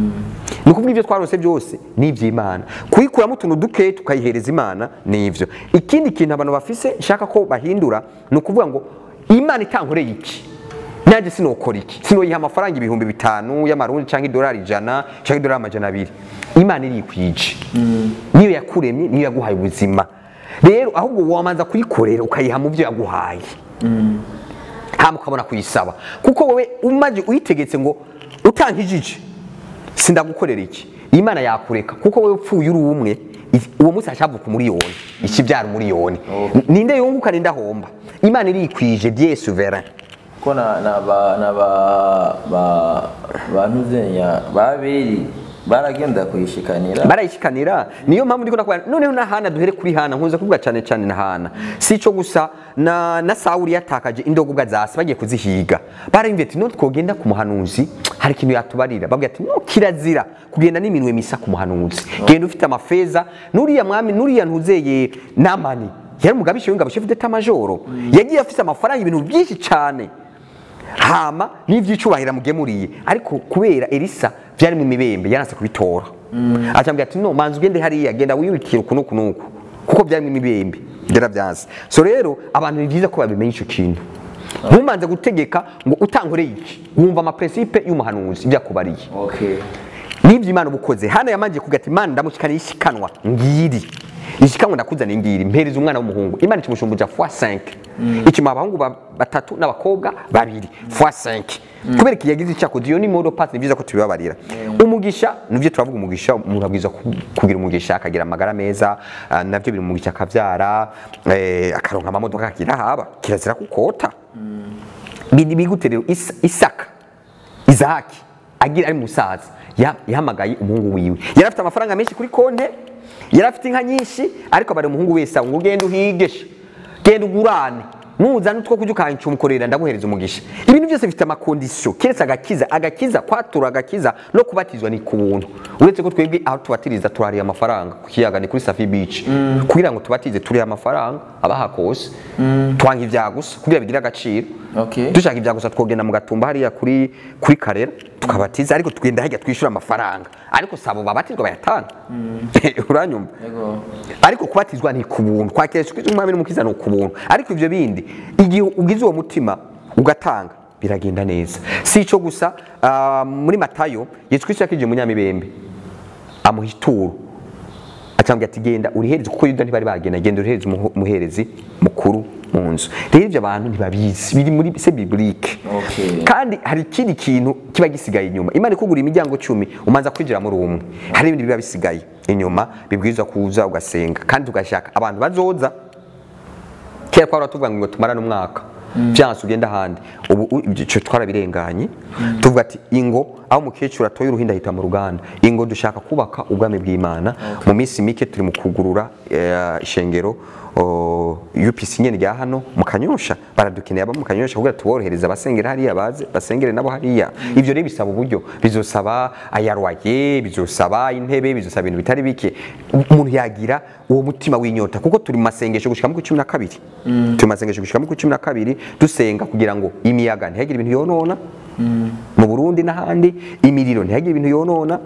ni ukuvuga ibyo twarose byose ni iby'imana kuyikuramo utuntu duke tukayihereza imana ni ibyo ikindi kintu abantu bafise nshaka ko bahindura ni ukuvuga ngo imana itankoreye iki nanjye sinokora iki sinoyiha amafaranga ibihumbi bitanu y'amarundi cyangwa idolari ijana cyangwa idolari amajana abiri imana irikwije niyo yakuremye niyo yaguhaye ubuzima rero ahubwo wamanza kuyikorera ukayiha mu byo yaguhaye hama ukabona kuyisaba kuko wowe umaze uyitegetse ngo utanga ijiji sindagukorera iki imana yakureka kuko wowe upfuye uri umwe i- uwo munsi hashavuka umuriyoni ikibyara umuriyoni ninde yunguka ninde ahomba imana irikwije dieu souverain ko na na ba na ba ba bantuzenya babiri baragenda kuyishikanira barayishikanira niyo mpamvu ndiko nakubwira noneho na hana duhere kuri hana nkunze kuvuga cyane cyane na hana si ico gusa na na sawuli yatakaje indogobwa zasi bagiye kuzihiga barayimvye ati none twogenda ku muhanuzi hari ikintu yatubarira babwira ati no kirazira kugenda n'iminwe misa ku muhanuzi genda ufite amafeza nuriya mwami nuriya ntuzeye namani yari umugabisha w'ingabo chef d'état majoro yagiye afite amafaranga ibintu byinshi cyane hama n'ibyicubahiro amugemuriye ariko kubera elisa byari mu mibembe yanase kubitora acambwira ati no manzi ugende hariya genda wiyubikire uku n'uku n'uku kuko byari mu mibembe byarabyanze so rero abantu ni byiza ko babimenya icyo kintu ntumanze gutegeka ngo utankoreye iki wumva amapresipe y'umuhanuzi ibyo akubariye okay n'ibyo imana uba ukoze hano yamangiye kuvuga ati imana ndamushyikaniye ishikanwa ngiri ishika ngo ndakuzaniye ngiri mpereza umwana w'umuhungu imana ikimushumbuja fois 5 ikima abahungu ba- batatu n'abakobwa babiri fois 5 kubera iki yagize icyakoze iyo ni modo pass ni byiza ko tubibabarira umugisha nivyo turavuga umugisha umuntu abwiza ku- kugira umugisha akagira amagara meza ah, navyo biri umugisha akavyara eh, akaronka amamodoka akagira haba kirazira kukota biri bigute rero Isa- isaka izaki agira ari musaza ya- yahamagaye umuhungu wiwe yari afite amafaranga menshi kuri konte yari afite inka nyinshi ariko bari umuhungu wese ngo ugende uhigeshe genda ugurane nuzana utwo kujya ukancumukorera ndaguhereza umugisha ibintu byose bifite amakondisiyo keretse agakiza agakiza kwatura agakiza no kubatizwa ni ku buntu uretse ko twebwe aho tubatiriza turariye amafaranga ku kiyaga ni kuri safi beach kugira ngo tubatize turiye amafaranga abaha kose twanga ibya gusa kugira bigire agaciro Okay. dushaka ibya gusa twogenda mu gatumba hariya kuri kuri karera tukabatiza ariko tugenda hirya twishyura amafaranga ariko sabo babatizwa bayatanga uranyumva Yego. ariko kubatizwa ni ku buntu kwakira Yesu Kristo umwami n'umukiza ni ku buntu ariko ivyo bindi igihe ugize uwo mutima ugatanga biragenda neza si ico gusa ah, muri matayo yesu kristo yakije munyamibembe amuha ituro acambwira ati genda urihereze kuko yuda ntibari bagenda genda urihereze umuho- umuherezi mukuru mu nzu rero ibyo abantu ntibabizi biri muri se biblike Okay. kandi hari ikindi kintu kiba gisigaye inyuma imana ikugura imiryango cumi umanza kwinjira muri umwe hari ibindi biba bisigaye inyuma bibwirizwa kuza ugasenga kandi ugashaka abantu bazoza kera twari tuvuga ngo tumarane umwaka byanse ugenda ahandi ubu u- ibyo twarabirenganye tuvuga ati ingo aho umukecuru atoye uruhinda ahita mu ruganda ingo dushaka kubaka ubwami bw'imana mu minsi mike turi mu kugurura eh, ishengero o, UPC nyene rya hano mu kanyosha baradukeneye aba mu kanyosha kugira tuborohereza abasengera hariya baze basengere nabo hariya ivyo rero bisaba uburyo bizosaba ayarwaye bizosaba intebe bizosaba ibintu bitari bike umuntu yagira uwo mutima w'inyota kuko turi mu masengesho gushika mu cumi na kabiri turi mu masengesho gushika mu cumi na kabiri dusenga kugira ngo imiyaga ntihagire ibintu yonona mu Burundi n'ahandi imiriro ntihagire ibintu yonona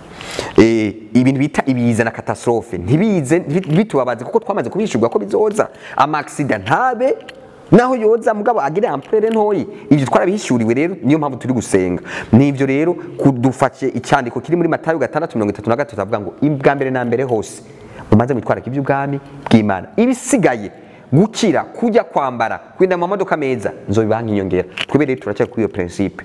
Eh, ibintu bita ibiza na katastrofe ntibize ntibi- bitubabaze kuko twamaze kubishurwa ko bizoza amaksida ntabe naho yoza mugabo agire amplere ntoyi ibyo twarabihishuriwe rero niyo mpamvu turi gusenga nivyo rero kudufashe icyandiko kiri muri matayo gatandatu mirongo itatu na gatatu avuga ngo bwa mbere na mbere hose mumaze mwitwararika iby'ubwami bw'imana ibisigaye gukira kujya kwambara kwenda mu mamodoka meza nzobibaha nk'inyongera twebwe rero turacyari kuri iyo principe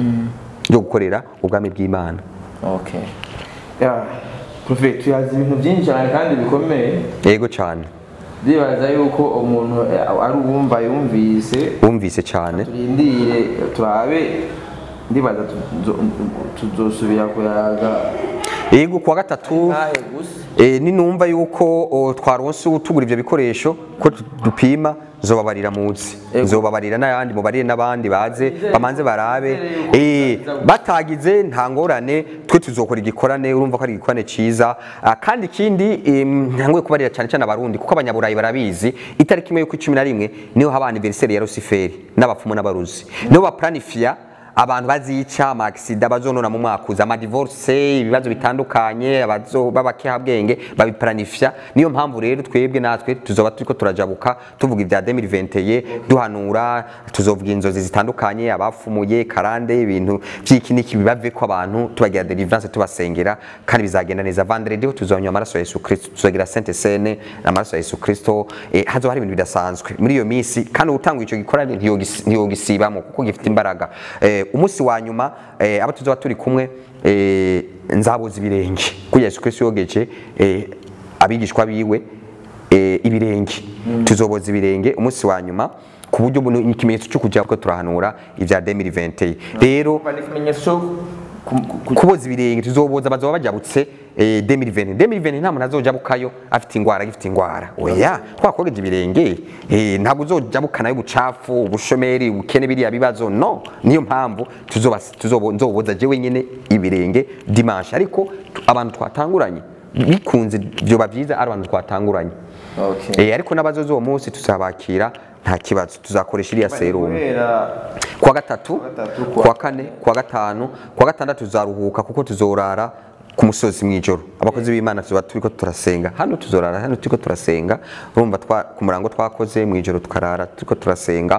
yo gukorera ubwami bw'imana Okay. Ya, Prophet, tuyazi ibintu byinshi cyane kandi bikomeye yego cyane ndibaza yuko umuntu eh, ari uwumva yumvise wumvise cyane turindire turabe ndibaza tuzo- tuzosubira kuyaga yego kuwa gatatu ntahe gusa eh, ninumva yuko o, twaronse utugura ivyo bikoresho ko tu- dupima zobabarira muzi Yego. zobabarira n'ayandi mubarire n'abandi baze bamanze barabe eh, batagize nta ngorane twe tuzokora igikorane urumva ko ari igikorane ciza Ah, kandi ikindi em, ntangwe kubarira cyane cyane abarundi kuko abanyaburayi barabizi itariki imwe y'uko cumi na rimwe niho haba anniversaire ya Luciferi n'abapfumu n'abaruzi niho baplanifia abantu bazica amagisida bazonona mu mwaka uza amadivorce ibibazo bitandukanye abazo b'abakehabwenge babiplanifya niyo mpamvu rero twebwe natwe tuzoba turiko turajabuka tuvuga ibya 2021 duhanura tuzovuga inzozi zitandukanye abafumuye karande ibintu vy'iki niki bibave ko abantu tubagira deliverance tubasengera kandi bizagenda neza vendredi ho tuzonywa amaraso ya Yesu Kristo tuzagira Sainte Seine amaraso ya Yesu Kristo eh, hazoba hari ibintu bidasanzwe muri iyo misi kandi utanga ico gikorane ntiyogisi- ntiyogisibamo kuko gifite imbaraga eh, umunsi wa nyuma eh, abo tuzoba turi kumwe eh, nzabuza ibirenge kuko Yesu Kristo yogeje eh, abigishwa biwe eh, ibirenge tuzoboza ibirenge umunsi wa nyuma ku buryo buno ni ikimenyetso cyo kujya ko turahanura ibya 2021 rero Umva ni ikimenyetso cyo ku- ku- ku- kuboza ibirenge tuzoboza bazoba bajabutse eh, 2020 2020 nta muntu azojabukayo afite ingwara agifite ingwara oya twakogeje ibirenge eh, ntabwo uzojabukana y'ubucafu ubushomeri ubukene biriya bibazo no niyo mpamvu tuzoba tuzobo nzoboza je wenyene ibirenge dimanche ariko tu- abantu twatanguranye bikunze byoba byiza ari abantu twatanguranye Okay. eh, ariko n'abazoza uwo munsi tuzabakira nta kibazo tuzakoresha iriya serumu Guhera kuwa gatatu gatatu, kuwa kane kuwa gatanu kuwa gatandatu tuzaruhuka kuko tuzorara ku musozi mu ijoro abakozi b'imana tuba turiko turasenga hano tuzorara hano turiko turasenga urumva twa- ku murango twakoze mu ijoro tukarara turiko turasenga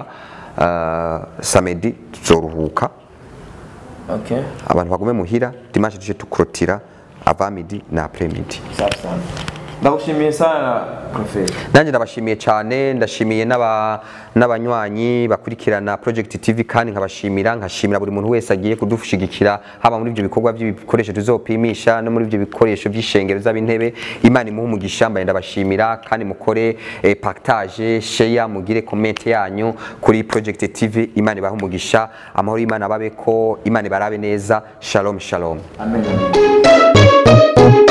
uh, samedi tuzoruhuka Okay. abantu bagume muhira dimanche tuje tukurotira avamidi na apremidi Safi sana. ndagushimiye sana profete nanjye ndabashimiye cyane ndashimiye n'aba- n'abanywanyi bakurikirana project tv kandi nkabashimira nkashimira buri muntu wese agiye kudushigikira haba muri ibyo bikorwa by'ibikoresho tuzopimisha no muri ibyo bikoresho by'ishengero z'abintebe imana imuhe umugisha mbaye ndabashimira kandi mukore eh, partage share mugire comment yanyu kuri project tv imana ibahe umugisha amahoro y'imana babeko imana ibarabe neza shalom shalom amen